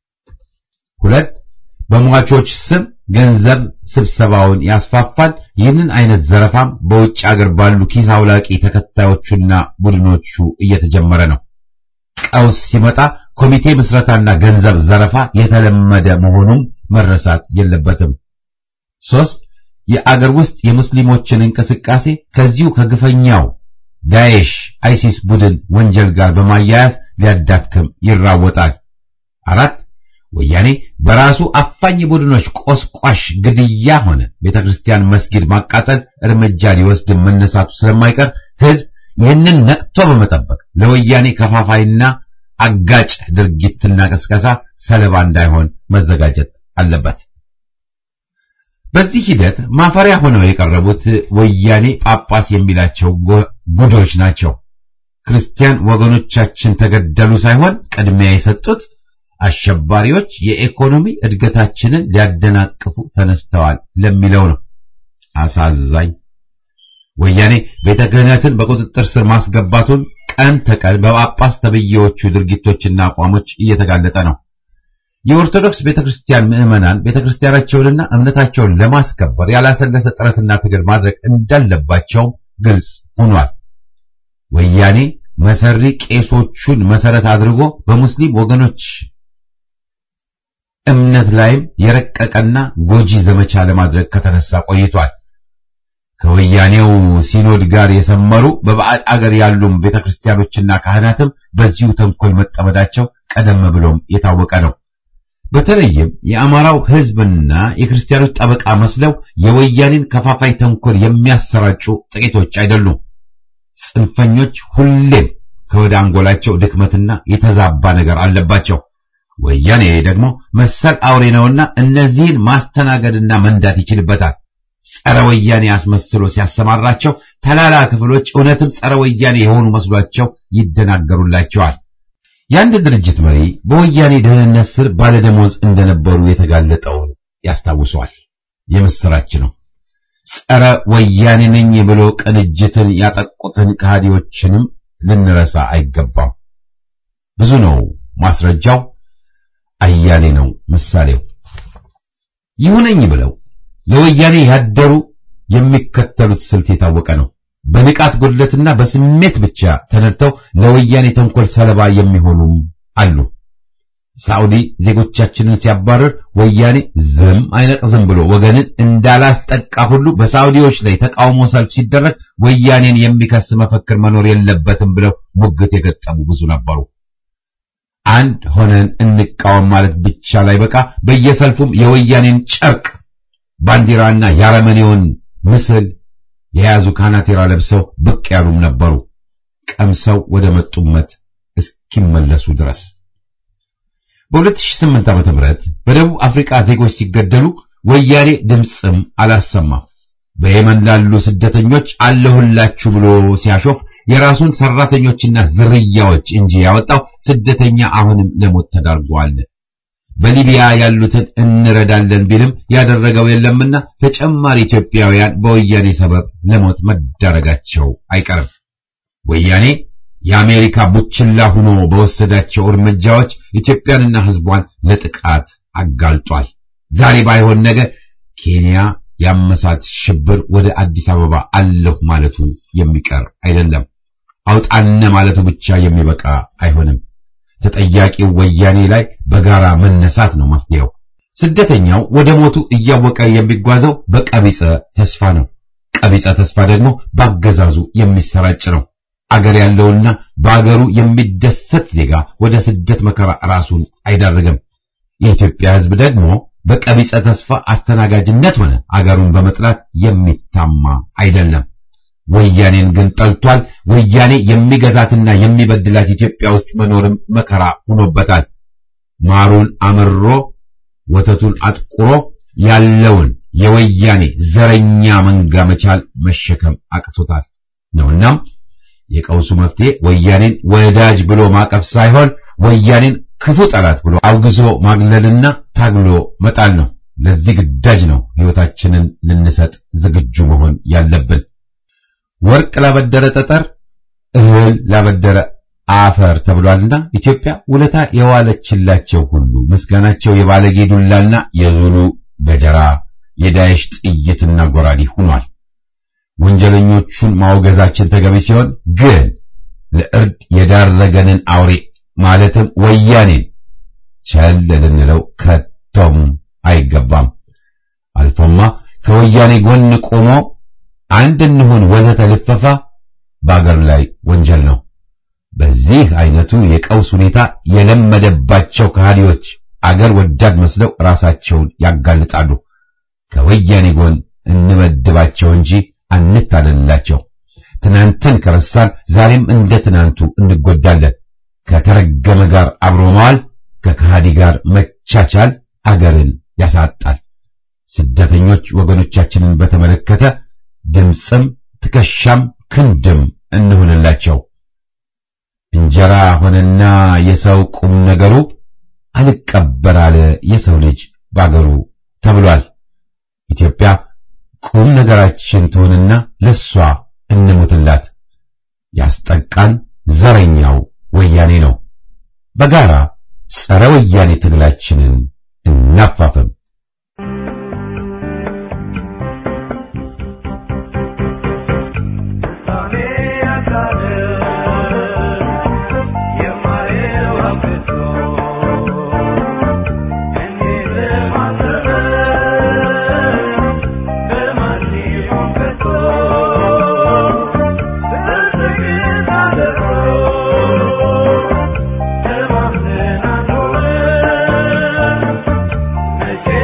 ሁለት በሟቾች ስም ገንዘብ ስብሰባውን ያስፋፋል። ይህንን አይነት ዘረፋም በውጭ አገር ባሉ ኪስ አውላቂ ተከታዮቹና ቡድኖቹ እየተጀመረ ነው። ቀውስ ሲመጣ ኮሚቴ ምስረታና ገንዘብ ዘረፋ የተለመደ መሆኑም መረሳት የለበትም። ሶስት የአገር ውስጥ የሙስሊሞችን እንቅስቃሴ ከዚሁ ከግፈኛው ዳኤሽ አይሲስ ቡድን ወንጀል ጋር በማያያዝ ሊያዳክም ይራወጣል። አራት ወያኔ በራሱ አፋኝ ቡድኖች ቆስቋሽ ግድያ ሆነ ቤተክርስቲያን፣ መስጊድ ማቃጠል እርምጃ ሊወስድ መነሳቱ ስለማይቀር ህዝብ ይህንን ነቅቶ በመጠበቅ ለወያኔ ከፋፋይና አጋጭ ድርጊትና ቅስቀሳ ሰለባ እንዳይሆን መዘጋጀት አለበት። በዚህ ሂደት ማፈሪያ ሆነው የቀረቡት ወያኔ ጳጳስ የሚላቸው ጉዶች ናቸው። ክርስቲያን ወገኖቻችን ተገደሉ ሳይሆን ቅድሚያ የሰጡት አሸባሪዎች የኢኮኖሚ እድገታችንን ሊያደናቅፉ ተነስተዋል ለሚለው ነው። አሳዛኝ ወያኔ ቤተ ክህነትን በቁጥጥር ስር ማስገባቱን ቀን ተቀን በጳጳስ ተብዬዎቹ ድርጊቶችና አቋሞች እየተጋለጠ ነው። የኦርቶዶክስ ቤተክርስቲያን ምዕመናን ቤተክርስቲያናቸውንና እምነታቸውን ለማስከበር ያላሰለሰ ጥረትና ትግል ማድረግ እንዳለባቸው ግልጽ ሆኗል። ወያኔ መሰሪ ቄሶቹን መሰረት አድርጎ በሙስሊም ወገኖች እምነት ላይም የረቀቀና ጎጂ ዘመቻ ለማድረግ ከተነሳ ቆይቷል። ከወያኔው ሲኖድ ጋር የሰመሩ በባዕድ አገር ያሉም ቤተክርስቲያኖችና ካህናትም በዚሁ ተንኮል መጠመዳቸው ቀደም ብሎም የታወቀ ነው። በተለይም የአማራው ሕዝብና የክርስቲያኖች ጠበቃ መስለው የወያኔን ከፋፋይ ተንኮል የሚያሰራጩ ጥቂቶች አይደሉም። ጽንፈኞች ሁሌም ከወደ አንጎላቸው ድክመትና የተዛባ ነገር አለባቸው። ወያኔ ደግሞ መሰል አውሬ ነውና እነዚህን ማስተናገድና መንዳት ይችልበታል። ጸረ ወያኔ አስመስሎ ሲያሰማራቸው ተላላ ክፍሎች እውነትም ጸረ ወያኔ የሆኑ መስሏቸው ይደናገሩላቸዋል። የአንድ ድርጅት መሪ በወያኔ ደህንነት ስር ባለደሞዝ እንደነበሩ የተጋለጠውን ያስታውሰዋል። የምስራች ነው። ጸረ ወያኔ ነኝ ብሎ ቅንጅትን ያጠቁትን ከሃዲዎችንም ልንረሳ አይገባም። ብዙ ነው ማስረጃው፣ አያሌ ነው ምሳሌው። ይሁነኝ ብለው ለወያኔ ያደሩ የሚከተሉት ስልት የታወቀ ነው። በንቃት ጉድለትና በስሜት ብቻ ተነድተው ለወያኔ ተንኮል ሰለባ የሚሆኑም አሉ። ሳዑዲ ዜጎቻችንን ሲያባረር ወያኔ ዝም አይነቅዝም ብሎ ወገንን እንዳላስጠቃ ሁሉ በሳዑዲዎች ላይ ተቃውሞ ሰልፍ ሲደረግ ወያኔን የሚከስ መፈክር መኖር የለበትም ብለው ሙግት የገጠሙ ብዙ ነበሩ። አንድ ሆነን እንቃወም ማለት ብቻ ላይ በቃ በየሰልፉም የወያኔን ጨርቅ ባንዲራና የአረመኔውን ምስል የያዙ ካናቴራ ለብሰው ብቅ ያሉም ነበሩ፣ ቀምሰው ወደ መጡመት እስኪመለሱ ድረስ። በ2008 ዓ.ም በደቡብ አፍሪካ ዜጎች ሲገደሉ ወያኔ ድምፅም አላሰማም። በየመን ላሉ ስደተኞች አለሁላችሁ ብሎ ሲያሾፍ የራሱን ሰራተኞችና ዝርያዎች እንጂ ያወጣው ስደተኛ አሁንም ለሞት ተዳርጓል። በሊቢያ ያሉትን እንረዳለን ቢልም ያደረገው የለምና ተጨማሪ ኢትዮጵያውያን በወያኔ ሰበብ ለሞት መዳረጋቸው አይቀርም። ወያኔ የአሜሪካ ቡችላ ሆኖ በወሰዳቸው እርምጃዎች ኢትዮጵያንና ሕዝቧን ለጥቃት አጋልጧል። ዛሬ ባይሆን ነገ ኬንያ ያመሳት ሽብር ወደ አዲስ አበባ አለሁ ማለቱ የሚቀር አይደለም። አውጣነ ማለቱ ብቻ የሚበቃ አይሆንም። ተጠያቂው ወያኔ ላይ በጋራ መነሳት ነው መፍትሄው። ስደተኛው ወደ ሞቱ እያወቀ የሚጓዘው በቀቢጸ ተስፋ ነው። ቀቢጸ ተስፋ ደግሞ በአገዛዙ የሚሰራጭ ነው። አገር ያለውና በአገሩ የሚደሰት ዜጋ ወደ ስደት መከራ ራሱን አይዳርግም። የኢትዮጵያ ሕዝብ ደግሞ በቀቢጸ ተስፋ አስተናጋጅነት ሆነ አገሩን በመጥላት የሚታማ አይደለም። ወያኔን ግን ጠልቷል። ወያኔ የሚገዛትና የሚበድላት ኢትዮጵያ ውስጥ መኖርም መከራ ሆኖበታል። ማሩን አምሮ ወተቱን አጥቁሮ ያለውን የወያኔ ዘረኛ መንጋ መቻል መሸከም አቅቶታል ነውናም የቀውሱ መፍትሄ ወያኔን ወዳጅ ብሎ ማቀፍ ሳይሆን ወያኔን ክፉ ጠላት ብሎ አውግዞ ማግለልና ታግሎ መጣል ነው። ለዚህ ግዳጅ ነው ሕይወታችንን ልንሰጥ ዝግጁ መሆን ያለብን። ወርቅ ላበደረ ጠጠር፣ እህል ላበደረ አፈር ተብሏልና ኢትዮጵያ ውለታ የዋለችላቸው ሁሉ ምስጋናቸው የባለጌ ዱላና የዙሉ ገጀራ የዳይሽ ጥይትና ጎራዴ ሆኗል። ወንጀለኞቹን ማውገዛችን ተገቢ ሲሆን ግን ለእርድ የዳረገንን አውሬ ማለትም ወያኔን ቸል ልንለው ከቶም አይገባም። አልፎማ ከወያኔ ጎን ቆሞ አንድ እንሁን ወዘተ ልፈፋ በአገር ላይ ወንጀል ነው። በዚህ አይነቱ የቀውስ ሁኔታ የለመደባቸው ከሃዲዎች አገር ወዳድ መስለው ራሳቸውን ያጋልጣሉ። ከወያኔ ጎን እንመድባቸው እንጂ አንታለላቸው። ትናንትን ከረሳን ዛሬም እንደ ትናንቱ እንጎዳለን። ከተረገመ ጋር አብሮ መዋል፣ ከከሃዲ ጋር መቻቻል አገርን ያሳጣል። ስደተኞች ወገኖቻችንን በተመለከተ ድምፅም ትከሻም ክንድም እንሆንላቸው። እንጀራ ሆነና የሰው ቁም ነገሩ አልቀበር አለ የሰው ልጅ ባገሩ ተብሏል። ኢትዮጵያ ቁም ነገራችን ትሆንና ለሷ እንሙትላት። ያስጠቃን ዘረኛው ወያኔ ነው። በጋራ ጸረ ወያኔ ትግላችንን እናፋፍም። Thank you.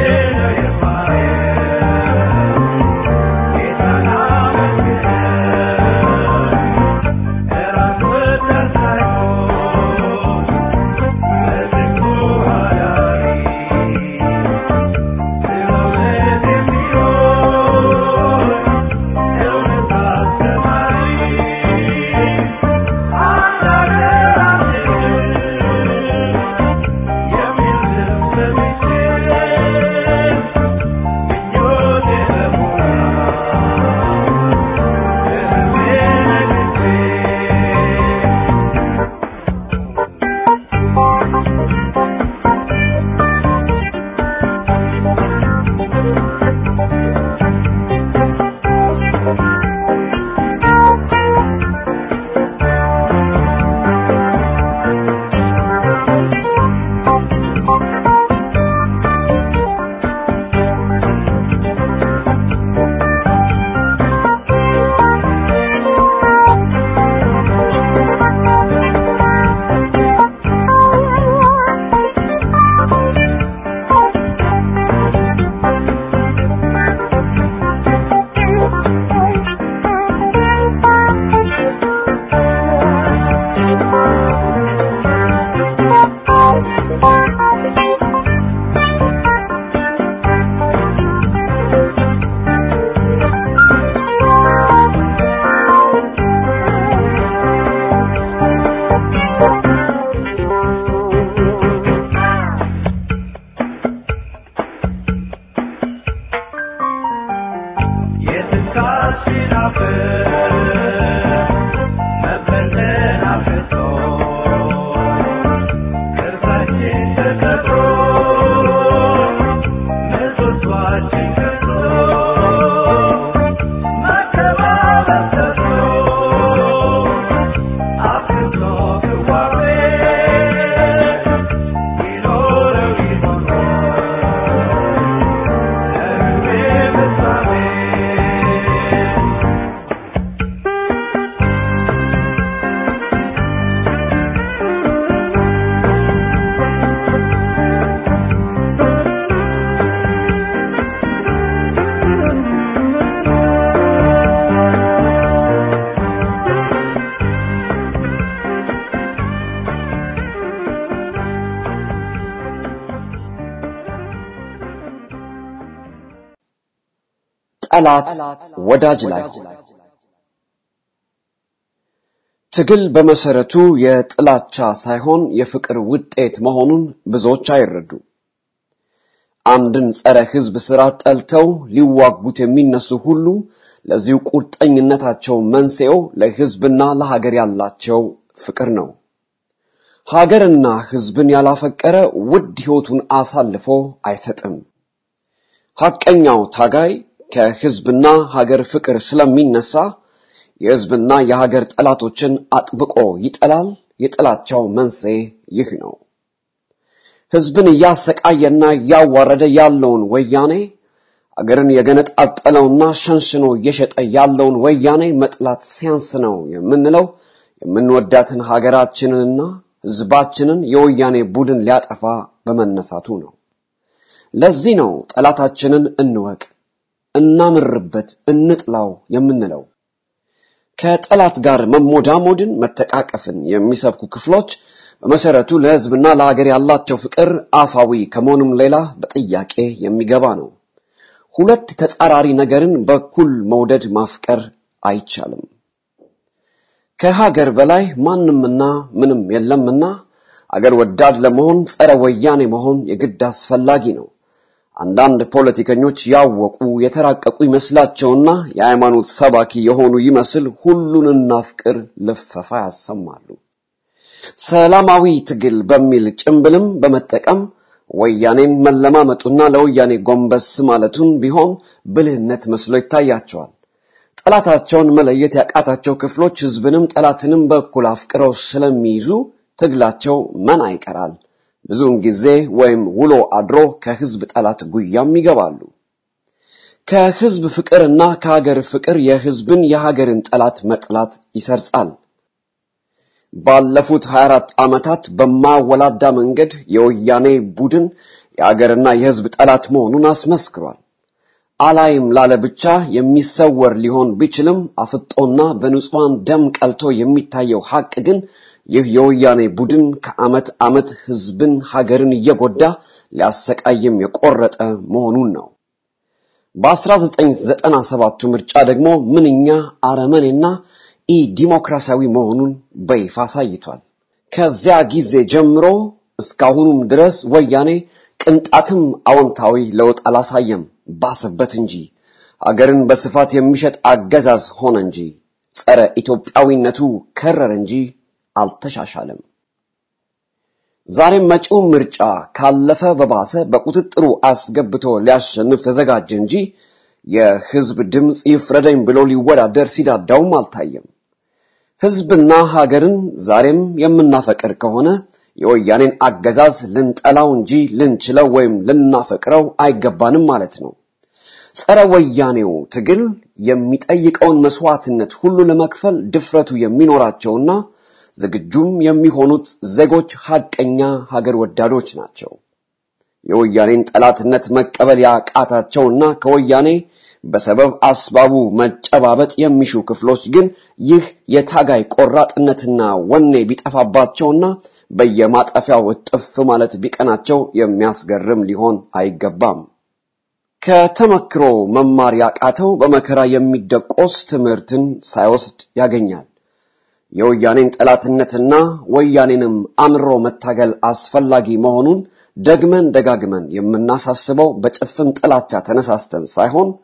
ጠላት ወዳጅ ላይ ትግል በመሰረቱ የጥላቻ ሳይሆን የፍቅር ውጤት መሆኑን ብዙዎች አይረዱም። አንድን ጸረ ሕዝብ ስራ ጠልተው ሊዋጉት የሚነሱ ሁሉ ለዚሁ ቁርጠኝነታቸው መንስኤው ለሕዝብና ለሀገር ያላቸው ፍቅር ነው። ሀገርና ሕዝብን ያላፈቀረ ውድ ሕይወቱን አሳልፎ አይሰጥም። ሐቀኛው ታጋይ ከሕዝብና ሀገር ፍቅር ስለሚነሳ የሕዝብና የሀገር ጠላቶችን አጥብቆ ይጠላል። የጥላቻው መንስኤ ይህ ነው። ሕዝብን እያሰቃየና እያዋረደ ያለውን ወያኔ አገርን የገነጣጠለውና ሸንሽኖ እየሸጠ ያለውን ወያኔ መጥላት ሲያንስ ነው የምንለው የምንወዳትን ሀገራችንንና ሕዝባችንን የወያኔ ቡድን ሊያጠፋ በመነሳቱ ነው። ለዚህ ነው ጠላታችንን እንወቅ፣ እናምርበት፣ እንጥላው የምንለው። ከጠላት ጋር መሞዳሞድን፣ መተቃቀፍን የሚሰብኩ ክፍሎች በመሰረቱ ለሕዝብና ለሀገር ያላቸው ፍቅር አፋዊ ከመሆኑም ሌላ በጥያቄ የሚገባ ነው። ሁለት ተጻራሪ ነገርን በኩል መውደድ ማፍቀር አይቻልም። ከሀገር በላይ ማንምና ምንም የለምና አገር ወዳድ ለመሆን ጸረ ወያኔ መሆን የግድ አስፈላጊ ነው። አንዳንድ ፖለቲከኞች ያወቁ የተራቀቁ ይመስላቸውና የሃይማኖት ሰባኪ የሆኑ ይመስል ሁሉን እናፍቅር ልፈፋ ያሰማሉ። ሰላማዊ ትግል በሚል ጭምብልም በመጠቀም ወያኔን መለማመጡና ለወያኔ ጎንበስ ማለቱን ቢሆን ብልህነት መስሎ ይታያቸዋል። ጠላታቸውን መለየት ያቃታቸው ክፍሎች ሕዝብንም ጠላትንም በኩል አፍቅረው ስለሚይዙ ትግላቸው መና ይቀራል። ብዙውን ጊዜ ወይም ውሎ አድሮ ከሕዝብ ጠላት ጉያም ይገባሉ። ከሕዝብ ፍቅርና ከሀገር ፍቅር የሕዝብን የሀገርን ጠላት መጥላት ይሰርጻል። ባለፉት 24 ዓመታት በማወላዳ መንገድ የወያኔ ቡድን የሀገርና የሕዝብ ጠላት መሆኑን አስመስክሯል። አላይም ላለ ብቻ የሚሰወር ሊሆን ቢችልም አፍጦና በንጹሐን ደም ቀልቶ የሚታየው ሐቅ ግን ይህ የወያኔ ቡድን ከዓመት ዓመት ሕዝብን ሀገርን እየጎዳ ሊያሰቃይም የቆረጠ መሆኑን ነው። በ1997ቱ ምርጫ ደግሞ ምንኛ አረመኔና ኢ ዲሞክራሲያዊ መሆኑን በይፋ አሳይቷል። ከዚያ ጊዜ ጀምሮ እስካሁኑም ድረስ ወያኔ ቅንጣትም አዎንታዊ ለውጥ አላሳየም፣ ባሰበት እንጂ አገርን በስፋት የሚሸጥ አገዛዝ ሆነ እንጂ ጸረ ኢትዮጵያዊነቱ ከረረ እንጂ አልተሻሻለም። ዛሬም መጪው ምርጫ ካለፈ በባሰ በቁጥጥሩ አስገብቶ ሊያሸንፍ ተዘጋጀ እንጂ የሕዝብ ድምፅ ይፍረደኝ ብሎ ሊወዳደር ሲዳዳውም አልታየም። ሕዝብና ሀገርን ዛሬም የምናፈቅር ከሆነ የወያኔን አገዛዝ ልንጠላው እንጂ ልንችለው ወይም ልናፈቅረው አይገባንም ማለት ነው። ጸረ ወያኔው ትግል የሚጠይቀውን መስዋዕትነት ሁሉ ለመክፈል ድፍረቱ የሚኖራቸውና ዝግጁም የሚሆኑት ዜጎች ሐቀኛ ሀገር ወዳዶች ናቸው። የወያኔን ጠላትነት መቀበል ያቃታቸውና ከወያኔ በሰበብ አስባቡ መጨባበጥ የሚሹ ክፍሎች ግን ይህ የታጋይ ቆራጥነትና ወኔ ቢጠፋባቸውና በየማጠፊያው እጥፍ ማለት ቢቀናቸው የሚያስገርም ሊሆን አይገባም። ከተመክሮ መማር ያቃተው በመከራ የሚደቆስ ትምህርትን ሳይወስድ ያገኛል። የወያኔን ጠላትነትና ወያኔንም አምሮ መታገል አስፈላጊ መሆኑን ደግመን ደጋግመን የምናሳስበው በጭፍን ጥላቻ ተነሳስተን ሳይሆን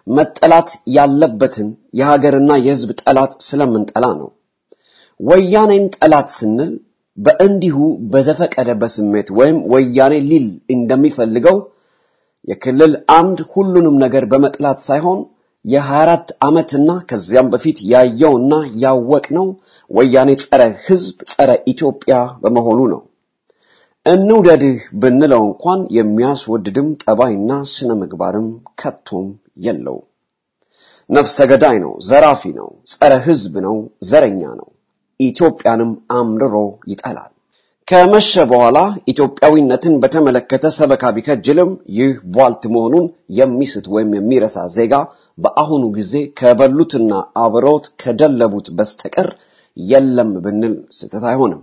መጠላት ያለበትን የሀገርና የሕዝብ ጠላት ስለምንጠላ ነው። ወያኔን ጠላት ስንል በእንዲሁ በዘፈቀደ በስሜት ወይም ወያኔ ሊል እንደሚፈልገው የክልል አንድ ሁሉንም ነገር በመጥላት ሳይሆን የ24 ዓመትና ከዚያም በፊት ያየውና ያወቅነው ወያኔ ጸረ ሕዝብ ጸረ ኢትዮጵያ በመሆኑ ነው። እንውደድህ ብንለው እንኳን የሚያስወድድም ጠባይና ስነ ምግባርም ከቶም የለው። ነፍሰ ገዳይ ነው፣ ዘራፊ ነው፣ ጸረ ሕዝብ ነው፣ ዘረኛ ነው። ኢትዮጵያንም አምርሮ ይጠላል። ከመሸ በኋላ ኢትዮጵያዊነትን በተመለከተ ሰበካ ቢከጅልም ይህ ቧልት መሆኑን የሚስት ወይም የሚረሳ ዜጋ በአሁኑ ጊዜ ከበሉትና አብረውት ከደለቡት በስተቀር የለም ብንል ስህተት አይሆንም።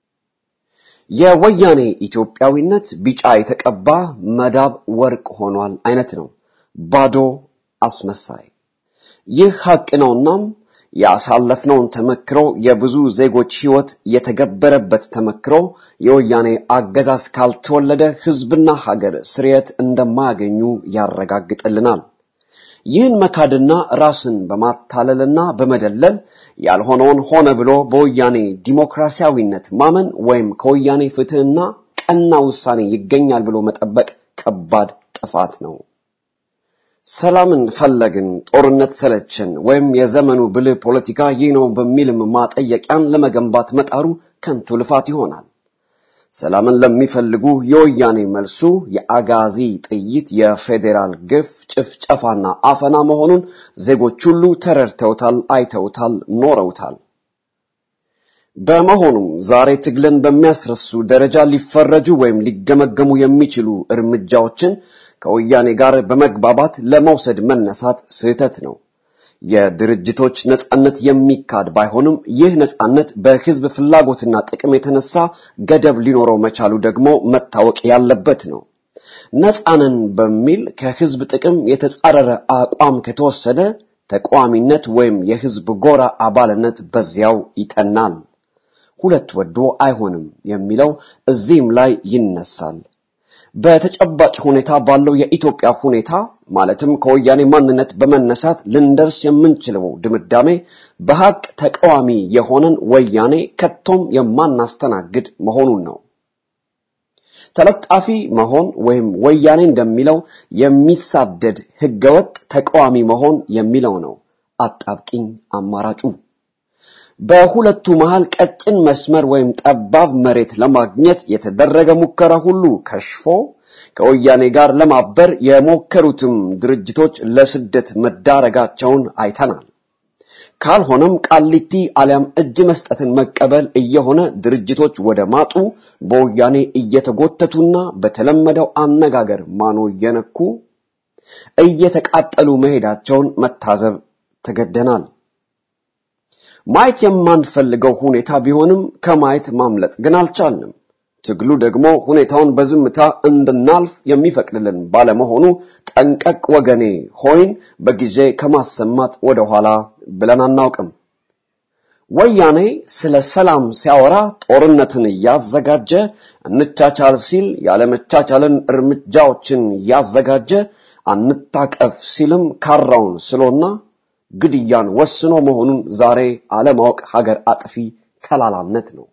የወያኔ ኢትዮጵያዊነት ቢጫ የተቀባ መዳብ ወርቅ ሆኗል አይነት ነው። ባዶ አስመሳይ። ይህ ሐቅ ነውናም ያሳለፍነውን ተመክሮ የብዙ ዜጎች ሕይወት የተገበረበት ተመክሮ የወያኔ አገዛዝ ካልተወለደ ሕዝብና ሀገር ስርየት እንደማያገኙ ያረጋግጥልናል። ይህን መካድና ራስን በማታለልና በመደለል ያልሆነውን ሆነ ብሎ በወያኔ ዲሞክራሲያዊነት ማመን ወይም ከወያኔ ፍትሕና ቀና ውሳኔ ይገኛል ብሎ መጠበቅ ከባድ ጥፋት ነው። ሰላምን ፈለግን፣ ጦርነት ሰለችን፣ ወይም የዘመኑ ብልህ ፖለቲካ ይህ ነው በሚልም ማጠየቂያን ለመገንባት መጣሩ ከንቱ ልፋት ይሆናል። ሰላምን ለሚፈልጉ የወያኔ መልሱ የአጋዚ ጥይት፣ የፌዴራል ግፍ፣ ጭፍጨፋና አፈና መሆኑን ዜጎች ሁሉ ተረድተውታል፣ አይተውታል፣ ኖረውታል። በመሆኑም ዛሬ ትግልን በሚያስረሱ ደረጃ ሊፈረጁ ወይም ሊገመገሙ የሚችሉ እርምጃዎችን ከወያኔ ጋር በመግባባት ለመውሰድ መነሳት ስህተት ነው። የድርጅቶች ነጻነት የሚካድ ባይሆንም ይህ ነጻነት በሕዝብ ፍላጎትና ጥቅም የተነሳ ገደብ ሊኖረው መቻሉ ደግሞ መታወቅ ያለበት ነው። ነጻንን በሚል ከሕዝብ ጥቅም የተጻረረ አቋም ከተወሰደ ተቃዋሚነት ወይም የሕዝብ ጎራ አባልነት በዚያው ይጠናል። ሁለት ወዶ አይሆንም የሚለው እዚህም ላይ ይነሳል። በተጨባጭ ሁኔታ ባለው የኢትዮጵያ ሁኔታ ማለትም ከወያኔ ማንነት በመነሳት ልንደርስ የምንችለው ድምዳሜ በሀቅ ተቃዋሚ የሆነን ወያኔ ከቶም የማናስተናግድ መሆኑን ነው። ተለጣፊ መሆን ወይም ወያኔ እንደሚለው የሚሳደድ ህገወጥ ተቃዋሚ መሆን የሚለው ነው አጣብቂኝ አማራጩ። በሁለቱ መሃል ቀጭን መስመር ወይም ጠባብ መሬት ለማግኘት የተደረገ ሙከራ ሁሉ ከሽፎ ከወያኔ ጋር ለማበር የሞከሩትም ድርጅቶች ለስደት መዳረጋቸውን አይተናል። ካልሆነም ቃሊቲ አሊያም እጅ መስጠትን መቀበል እየሆነ ድርጅቶች ወደ ማጡ በወያኔ እየተጎተቱና በተለመደው አነጋገር ማኖ እየነኩ እየተቃጠሉ መሄዳቸውን መታዘብ ተገደናል። ማየት የማንፈልገው ሁኔታ ቢሆንም ከማየት ማምለጥ ግን አልቻልንም። ትግሉ ደግሞ ሁኔታውን በዝምታ እንድናልፍ የሚፈቅድልን ባለመሆኑ ጠንቀቅ ወገኔ ሆይን በጊዜ ከማሰማት ወደኋላ ብለን አናውቅም። ወያኔ ስለ ሰላም ሲያወራ ጦርነትን እያዘጋጀ እንቻቻል ሲል ያለመቻቻልን እርምጃዎችን እያዘጋጀ አንታቀፍ ሲልም ካራውን ስሎና ግድያን ወስኖ መሆኑን ዛሬ አለማወቅ ሀገር አጥፊ ተላላነት ነው።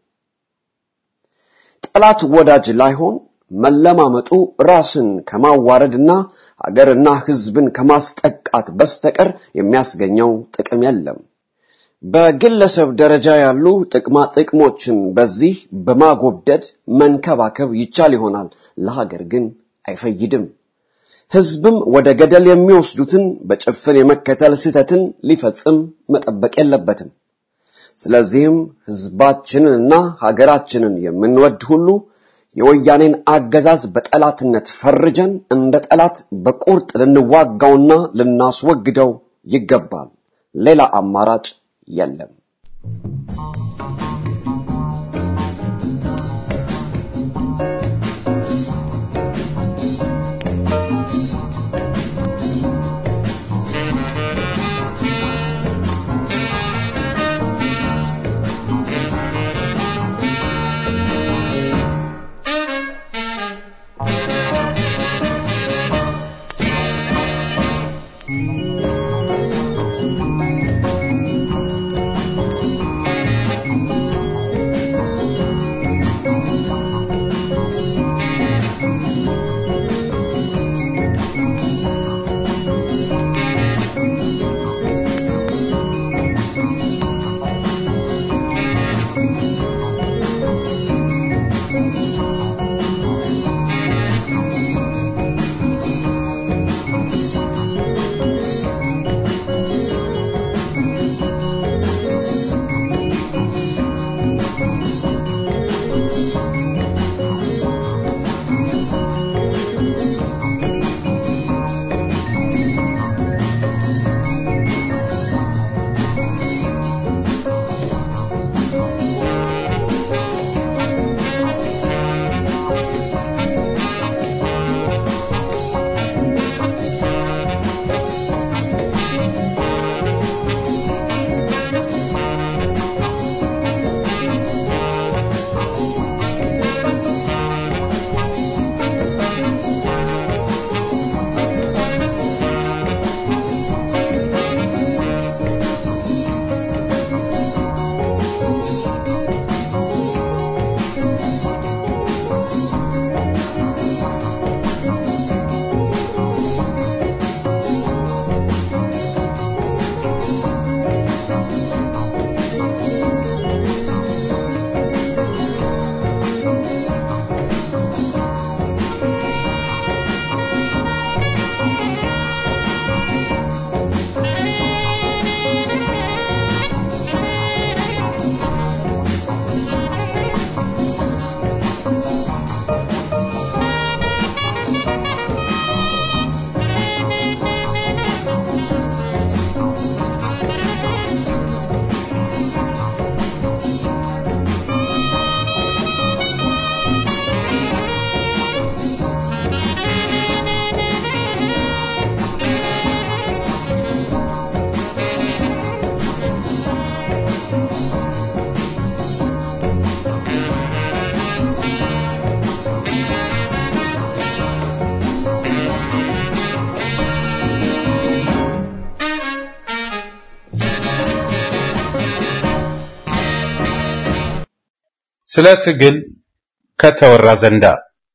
ጠላት ወዳጅ ላይሆን መለማመጡ ራስን ከማዋረድና ሀገርና ሕዝብን ከማስጠቃት በስተቀር የሚያስገኘው ጥቅም የለም። በግለሰብ ደረጃ ያሉ ጥቅማ ጥቅሞችን በዚህ በማጎብደድ መንከባከብ ይቻል ይሆናል፣ ለሀገር ግን አይፈይድም። ሕዝብም ወደ ገደል የሚወስዱትን በጭፍን የመከተል ስህተትን ሊፈጽም መጠበቅ የለበትም። ስለዚህም ሕዝባችንንና ሀገራችንን የምንወድ ሁሉ የወያኔን አገዛዝ በጠላትነት ፈርጀን እንደ ጠላት በቁርጥ ልንዋጋውና ልናስወግደው ይገባል። ሌላ አማራጭ የለም። ስለ ትግል ከተወራ ዘንዳ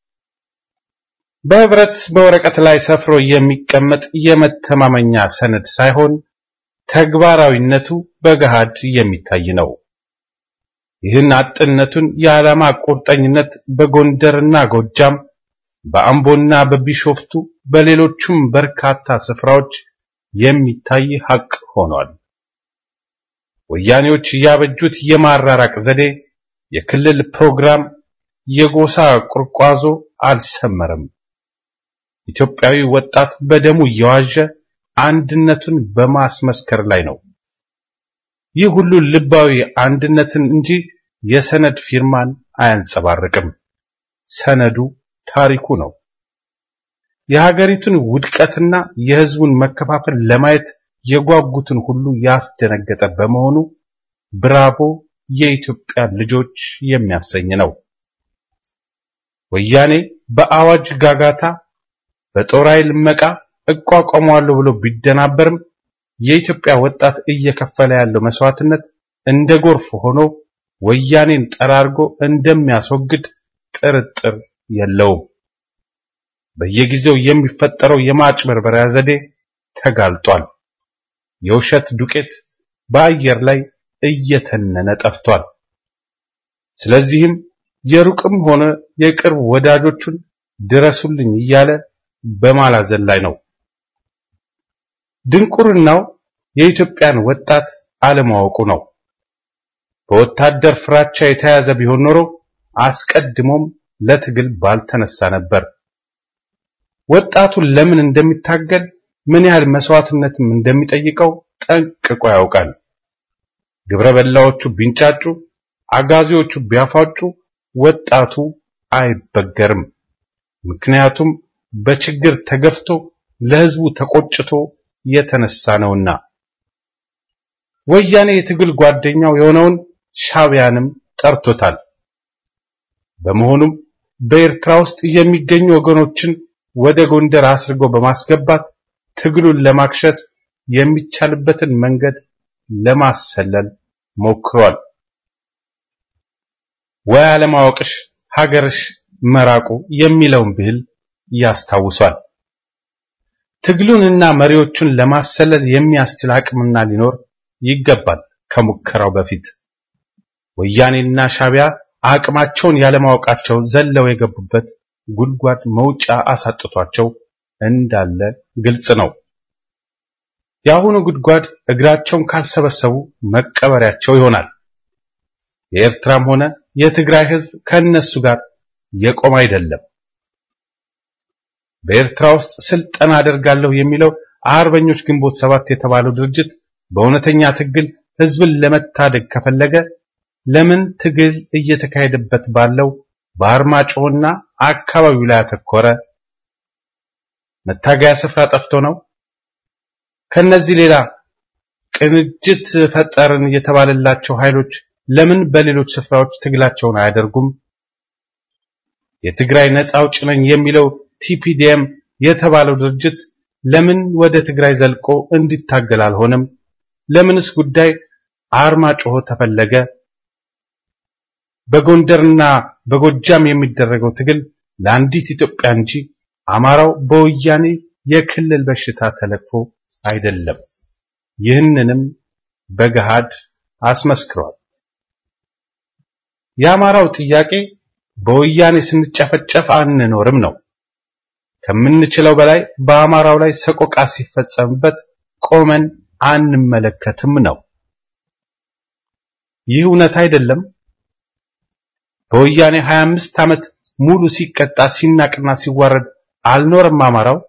በህብረት በወረቀት ላይ ሰፍሮ የሚቀመጥ የመተማመኛ ሰነድ ሳይሆን ተግባራዊነቱ በገሃድ የሚታይ ነው። ይህን አጥነቱን የዓላማ ቁርጠኝነት በጎንደርና ጎጃም፣ በአምቦና በቢሾፍቱ በሌሎቹም በርካታ ስፍራዎች የሚታይ ሐቅ ሆኗል። ወያኔዎች ያበጁት የማራራቅ ዘዴ፣ የክልል ፕሮግራም፣ የጎሳ ቁርቋዞ አልሰመረም። ኢትዮጵያዊ ወጣት በደሙ እየዋዠ አንድነቱን በማስመስከር ላይ ነው። ይህ ሁሉ ልባዊ አንድነትን እንጂ የሰነድ ፊርማን አያንጸባርቅም። ሰነዱ ታሪኩ ነው። የሀገሪቱን ውድቀትና የሕዝቡን መከፋፈል ለማየት የጓጉትን ሁሉ ያስደነገጠ በመሆኑ ብራቮ የኢትዮጵያ ልጆች የሚያሰኝ ነው። ወያኔ በአዋጅ ጋጋታ በጦር ኃይል መቃ እቋቋመዋለሁ ብሎ ቢደናበርም የኢትዮጵያ ወጣት እየከፈለ ያለው መስዋዕትነት እንደ ጎርፍ ሆኖ ወያኔን ጠራርጎ እንደሚያስወግድ ጥርጥር የለውም። በየጊዜው የሚፈጠረው የማጭበርበሪያ ዘዴ ተጋልጧል። የውሸት ዱቄት በአየር ላይ እየተነነ ጠፍቷል። ስለዚህም የሩቅም ሆነ የቅርብ ወዳጆቹን ድረሱልኝ እያለ በማላዘን ላይ ነው። ድንቁርናው የኢትዮጵያን ወጣት አለማወቁ ነው። በወታደር ፍራቻ የተያዘ ቢሆን ኖሮ አስቀድሞም ለትግል ባልተነሳ ነበር። ወጣቱ ለምን እንደሚታገል ምን ያህል መስዋዕትነትም እንደሚጠይቀው ጠንቅቆ ያውቃል። ግብረ በላዎቹ ቢንጫጩ፣ አጋዚዎቹ ቢያፋጩ ወጣቱ አይበገርም። ምክንያቱም በችግር ተገፍቶ ለሕዝቡ ተቆጭቶ የተነሳ ነውና። ወያኔ የትግል ጓደኛው የሆነውን ሻዕቢያንም ጠርቶታል። በመሆኑም በኤርትራ ውስጥ የሚገኙ ወገኖችን ወደ ጎንደር አስርጎ በማስገባት ትግሉን ለማክሸት የሚቻልበትን መንገድ ለማሰለል ሞክሯል። ወይ አለማወቅሽ ሀገርሽ መራቁ የሚለውን ብሂል ያስታውሷል። ትግሉንና መሪዎቹን ለማሰለል የሚያስችል አቅምና ሊኖር ይገባል። ከሙከራው በፊት ወያኔና ሻዕቢያ አቅማቸውን ያለማወቃቸው ዘለው የገቡበት ጉድጓድ መውጫ አሳጥቷቸው እንዳለ ግልጽ ነው። የአሁኑ ጉድጓድ እግራቸውን ካልሰበሰቡ መቀበሪያቸው ይሆናል። የኤርትራም ሆነ የትግራይ ሕዝብ ከነሱ ጋር የቆመ አይደለም። በኤርትራ ውስጥ ስልጠና አደርጋለሁ የሚለው አርበኞች ግንቦት ሰባት የተባለው ድርጅት በእውነተኛ ትግል ሕዝብን ለመታደግ ከፈለገ ለምን ትግል እየተካሄደበት ባለው በአርማጭሆና አካባቢው ላይ አተኮረ? መታገያ ስፍራ ጠፍቶ ነው? ከነዚህ ሌላ ቅንጅት ፈጠርን የተባለላቸው ኃይሎች ለምን በሌሎች ስፍራዎች ትግላቸውን አያደርጉም? የትግራይ ነፃ አውጪ ነኝ የሚለው ቲፒዲኤም የተባለው ድርጅት ለምን ወደ ትግራይ ዘልቆ እንዲታገል አልሆነም? ለምንስ ጉዳይ አርማጭሆ ተፈለገ? በጎንደርና በጎጃም የሚደረገው ትግል ለአንዲት ኢትዮጵያ እንጂ አማራው በወያኔ የክልል በሽታ ተለክፎ አይደለም። ይህንንም በገሃድ አስመስክሯል። የአማራው ጥያቄ በወያኔ ስንጨፈጨፍ አንኖርም ነው። ከምንችለው በላይ በአማራው ላይ ሰቆቃ ሲፈጸምበት ቆመን አንመለከትም ነው። ይህ እውነት አይደለም። በወያኔ 25 ዓመት ሙሉ ሲቀጣ ሲናቅና ሲዋረድ አልኖርም አማራው።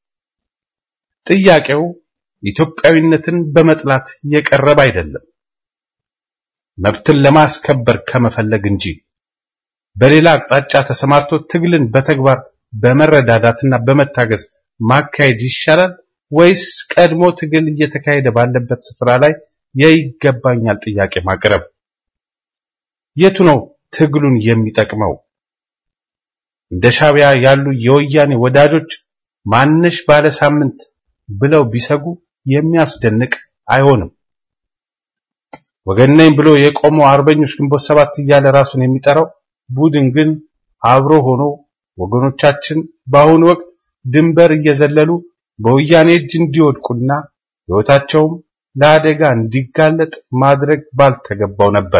ጥያቄው ኢትዮጵያዊነትን በመጥላት የቀረበ አይደለም፣ መብትን ለማስከበር ከመፈለግ እንጂ በሌላ አቅጣጫ ተሰማርቶ ትግልን በተግባር በመረዳዳትና በመታገዝ ማካሄድ ይሻላል ወይስ ቀድሞ ትግል እየተካሄደ ባለበት ስፍራ ላይ የይገባኛል ጥያቄ ማቅረብ? የቱ ነው ትግሉን የሚጠቅመው? እንደ ሻዕቢያ ያሉ የወያኔ ወዳጆች ማነሽ ባለ ሳምንት ብለው ቢሰጉ የሚያስደንቅ አይሆንም። ወገን ነኝ ብሎ የቆመው አርበኞች ግንቦት ሰባት እያለ ራሱን የሚጠራው ቡድን ግን አብሮ ሆኖ ወገኖቻችን በአሁኑ ወቅት ድንበር እየዘለሉ በወያኔ እጅ እንዲወድቁና ሕይወታቸውም ለአደጋ እንዲጋለጥ ማድረግ ባልተገባው ነበር።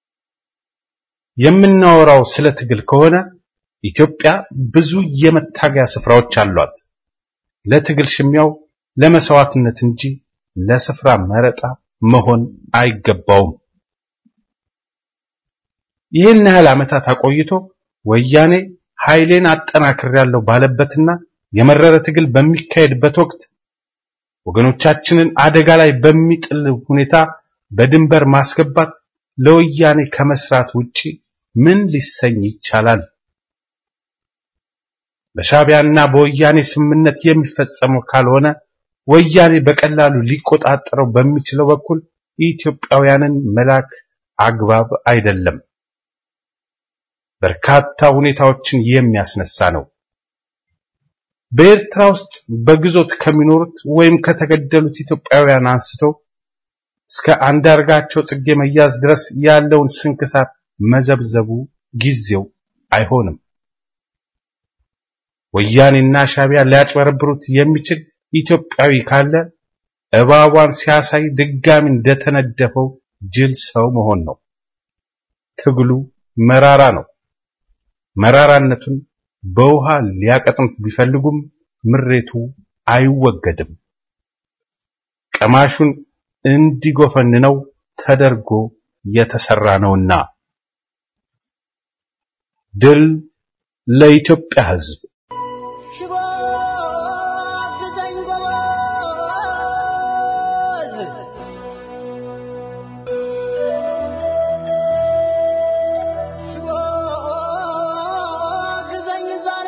የምናወራው ስለ ትግል ከሆነ ኢትዮጵያ ብዙ የመታገያ ስፍራዎች አሏት። ለትግል ሽሚያው ለመስዋዕትነት እንጂ ለስፍራ መረጣ መሆን አይገባውም። ይህን ያህል ዓመታት አቆይቶ ወያኔ ኃይሌን አጠናክሬያለሁ ባለበትና የመረረ ትግል በሚካሄድበት ወቅት ወገኖቻችንን አደጋ ላይ በሚጥል ሁኔታ በድንበር ማስገባት ለወያኔ ከመስራት ውጪ ምን ሊሰኝ ይቻላል? በሻቢያና በወያኔ ስምምነት የሚፈጸመው ካልሆነ ወያኔ በቀላሉ ሊቆጣጠረው በሚችለው በኩል ኢትዮጵያውያንን መላክ አግባብ አይደለም። በርካታ ሁኔታዎችን የሚያስነሳ ነው። በኤርትራ ውስጥ በግዞት ከሚኖሩት ወይም ከተገደሉት ኢትዮጵያውያን አንስቶ እስከ አንዳርጋቸው ጽጌ መያዝ ድረስ ያለውን ስንክሳር መዘብዘቡ ጊዜው አይሆንም። ወያኔና ሻቢያ ሊያጭበረብሩት የሚችል ኢትዮጵያዊ ካለ እባቧን ሲያሳይ ድጋሚ እንደተነደፈው ጅል ሰው መሆን ነው። ትግሉ መራራ ነው። መራራነቱን በውሃ ሊያቀጥኑት ቢፈልጉም ምሬቱ አይወገድም። ቀማሹን እንዲጎፈንነው ተደርጎ የተሰራ ነውና። ድል ለኢትዮጵያ ሕዝብ! ሽቦ አግዘኝ ጎበዝ፣ ሽቦ አግዘኝ ዛሬ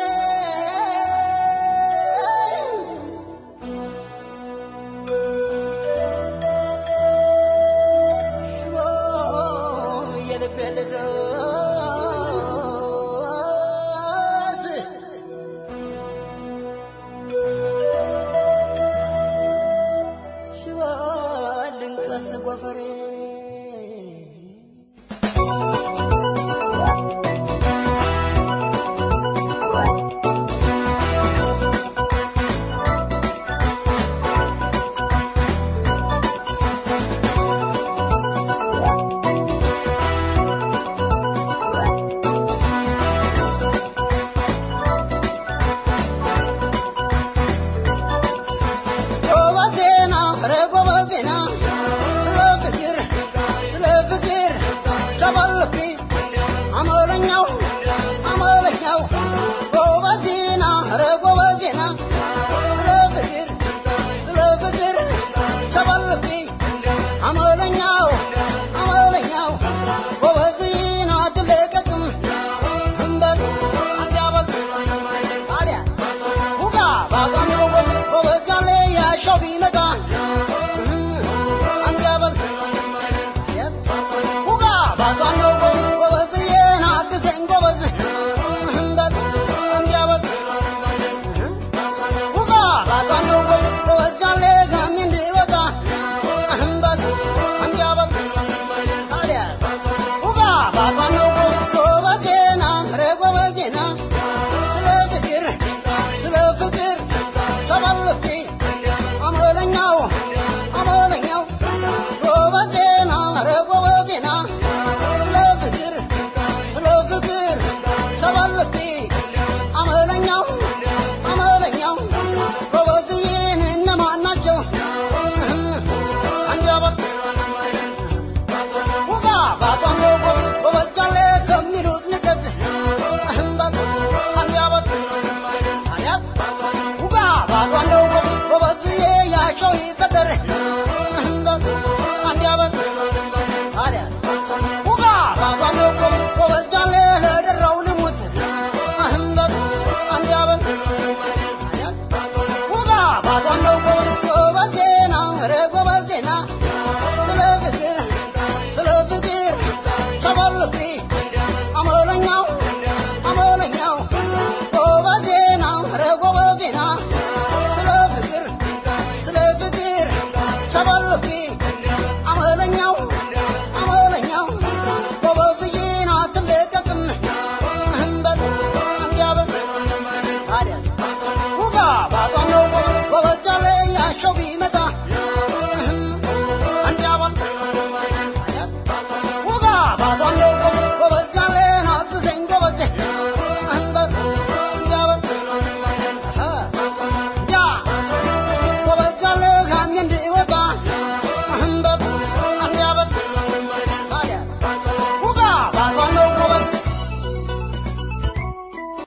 ሽቦ የልቤ ልድረስ ሽባ ልንቀስ ጎፈሬ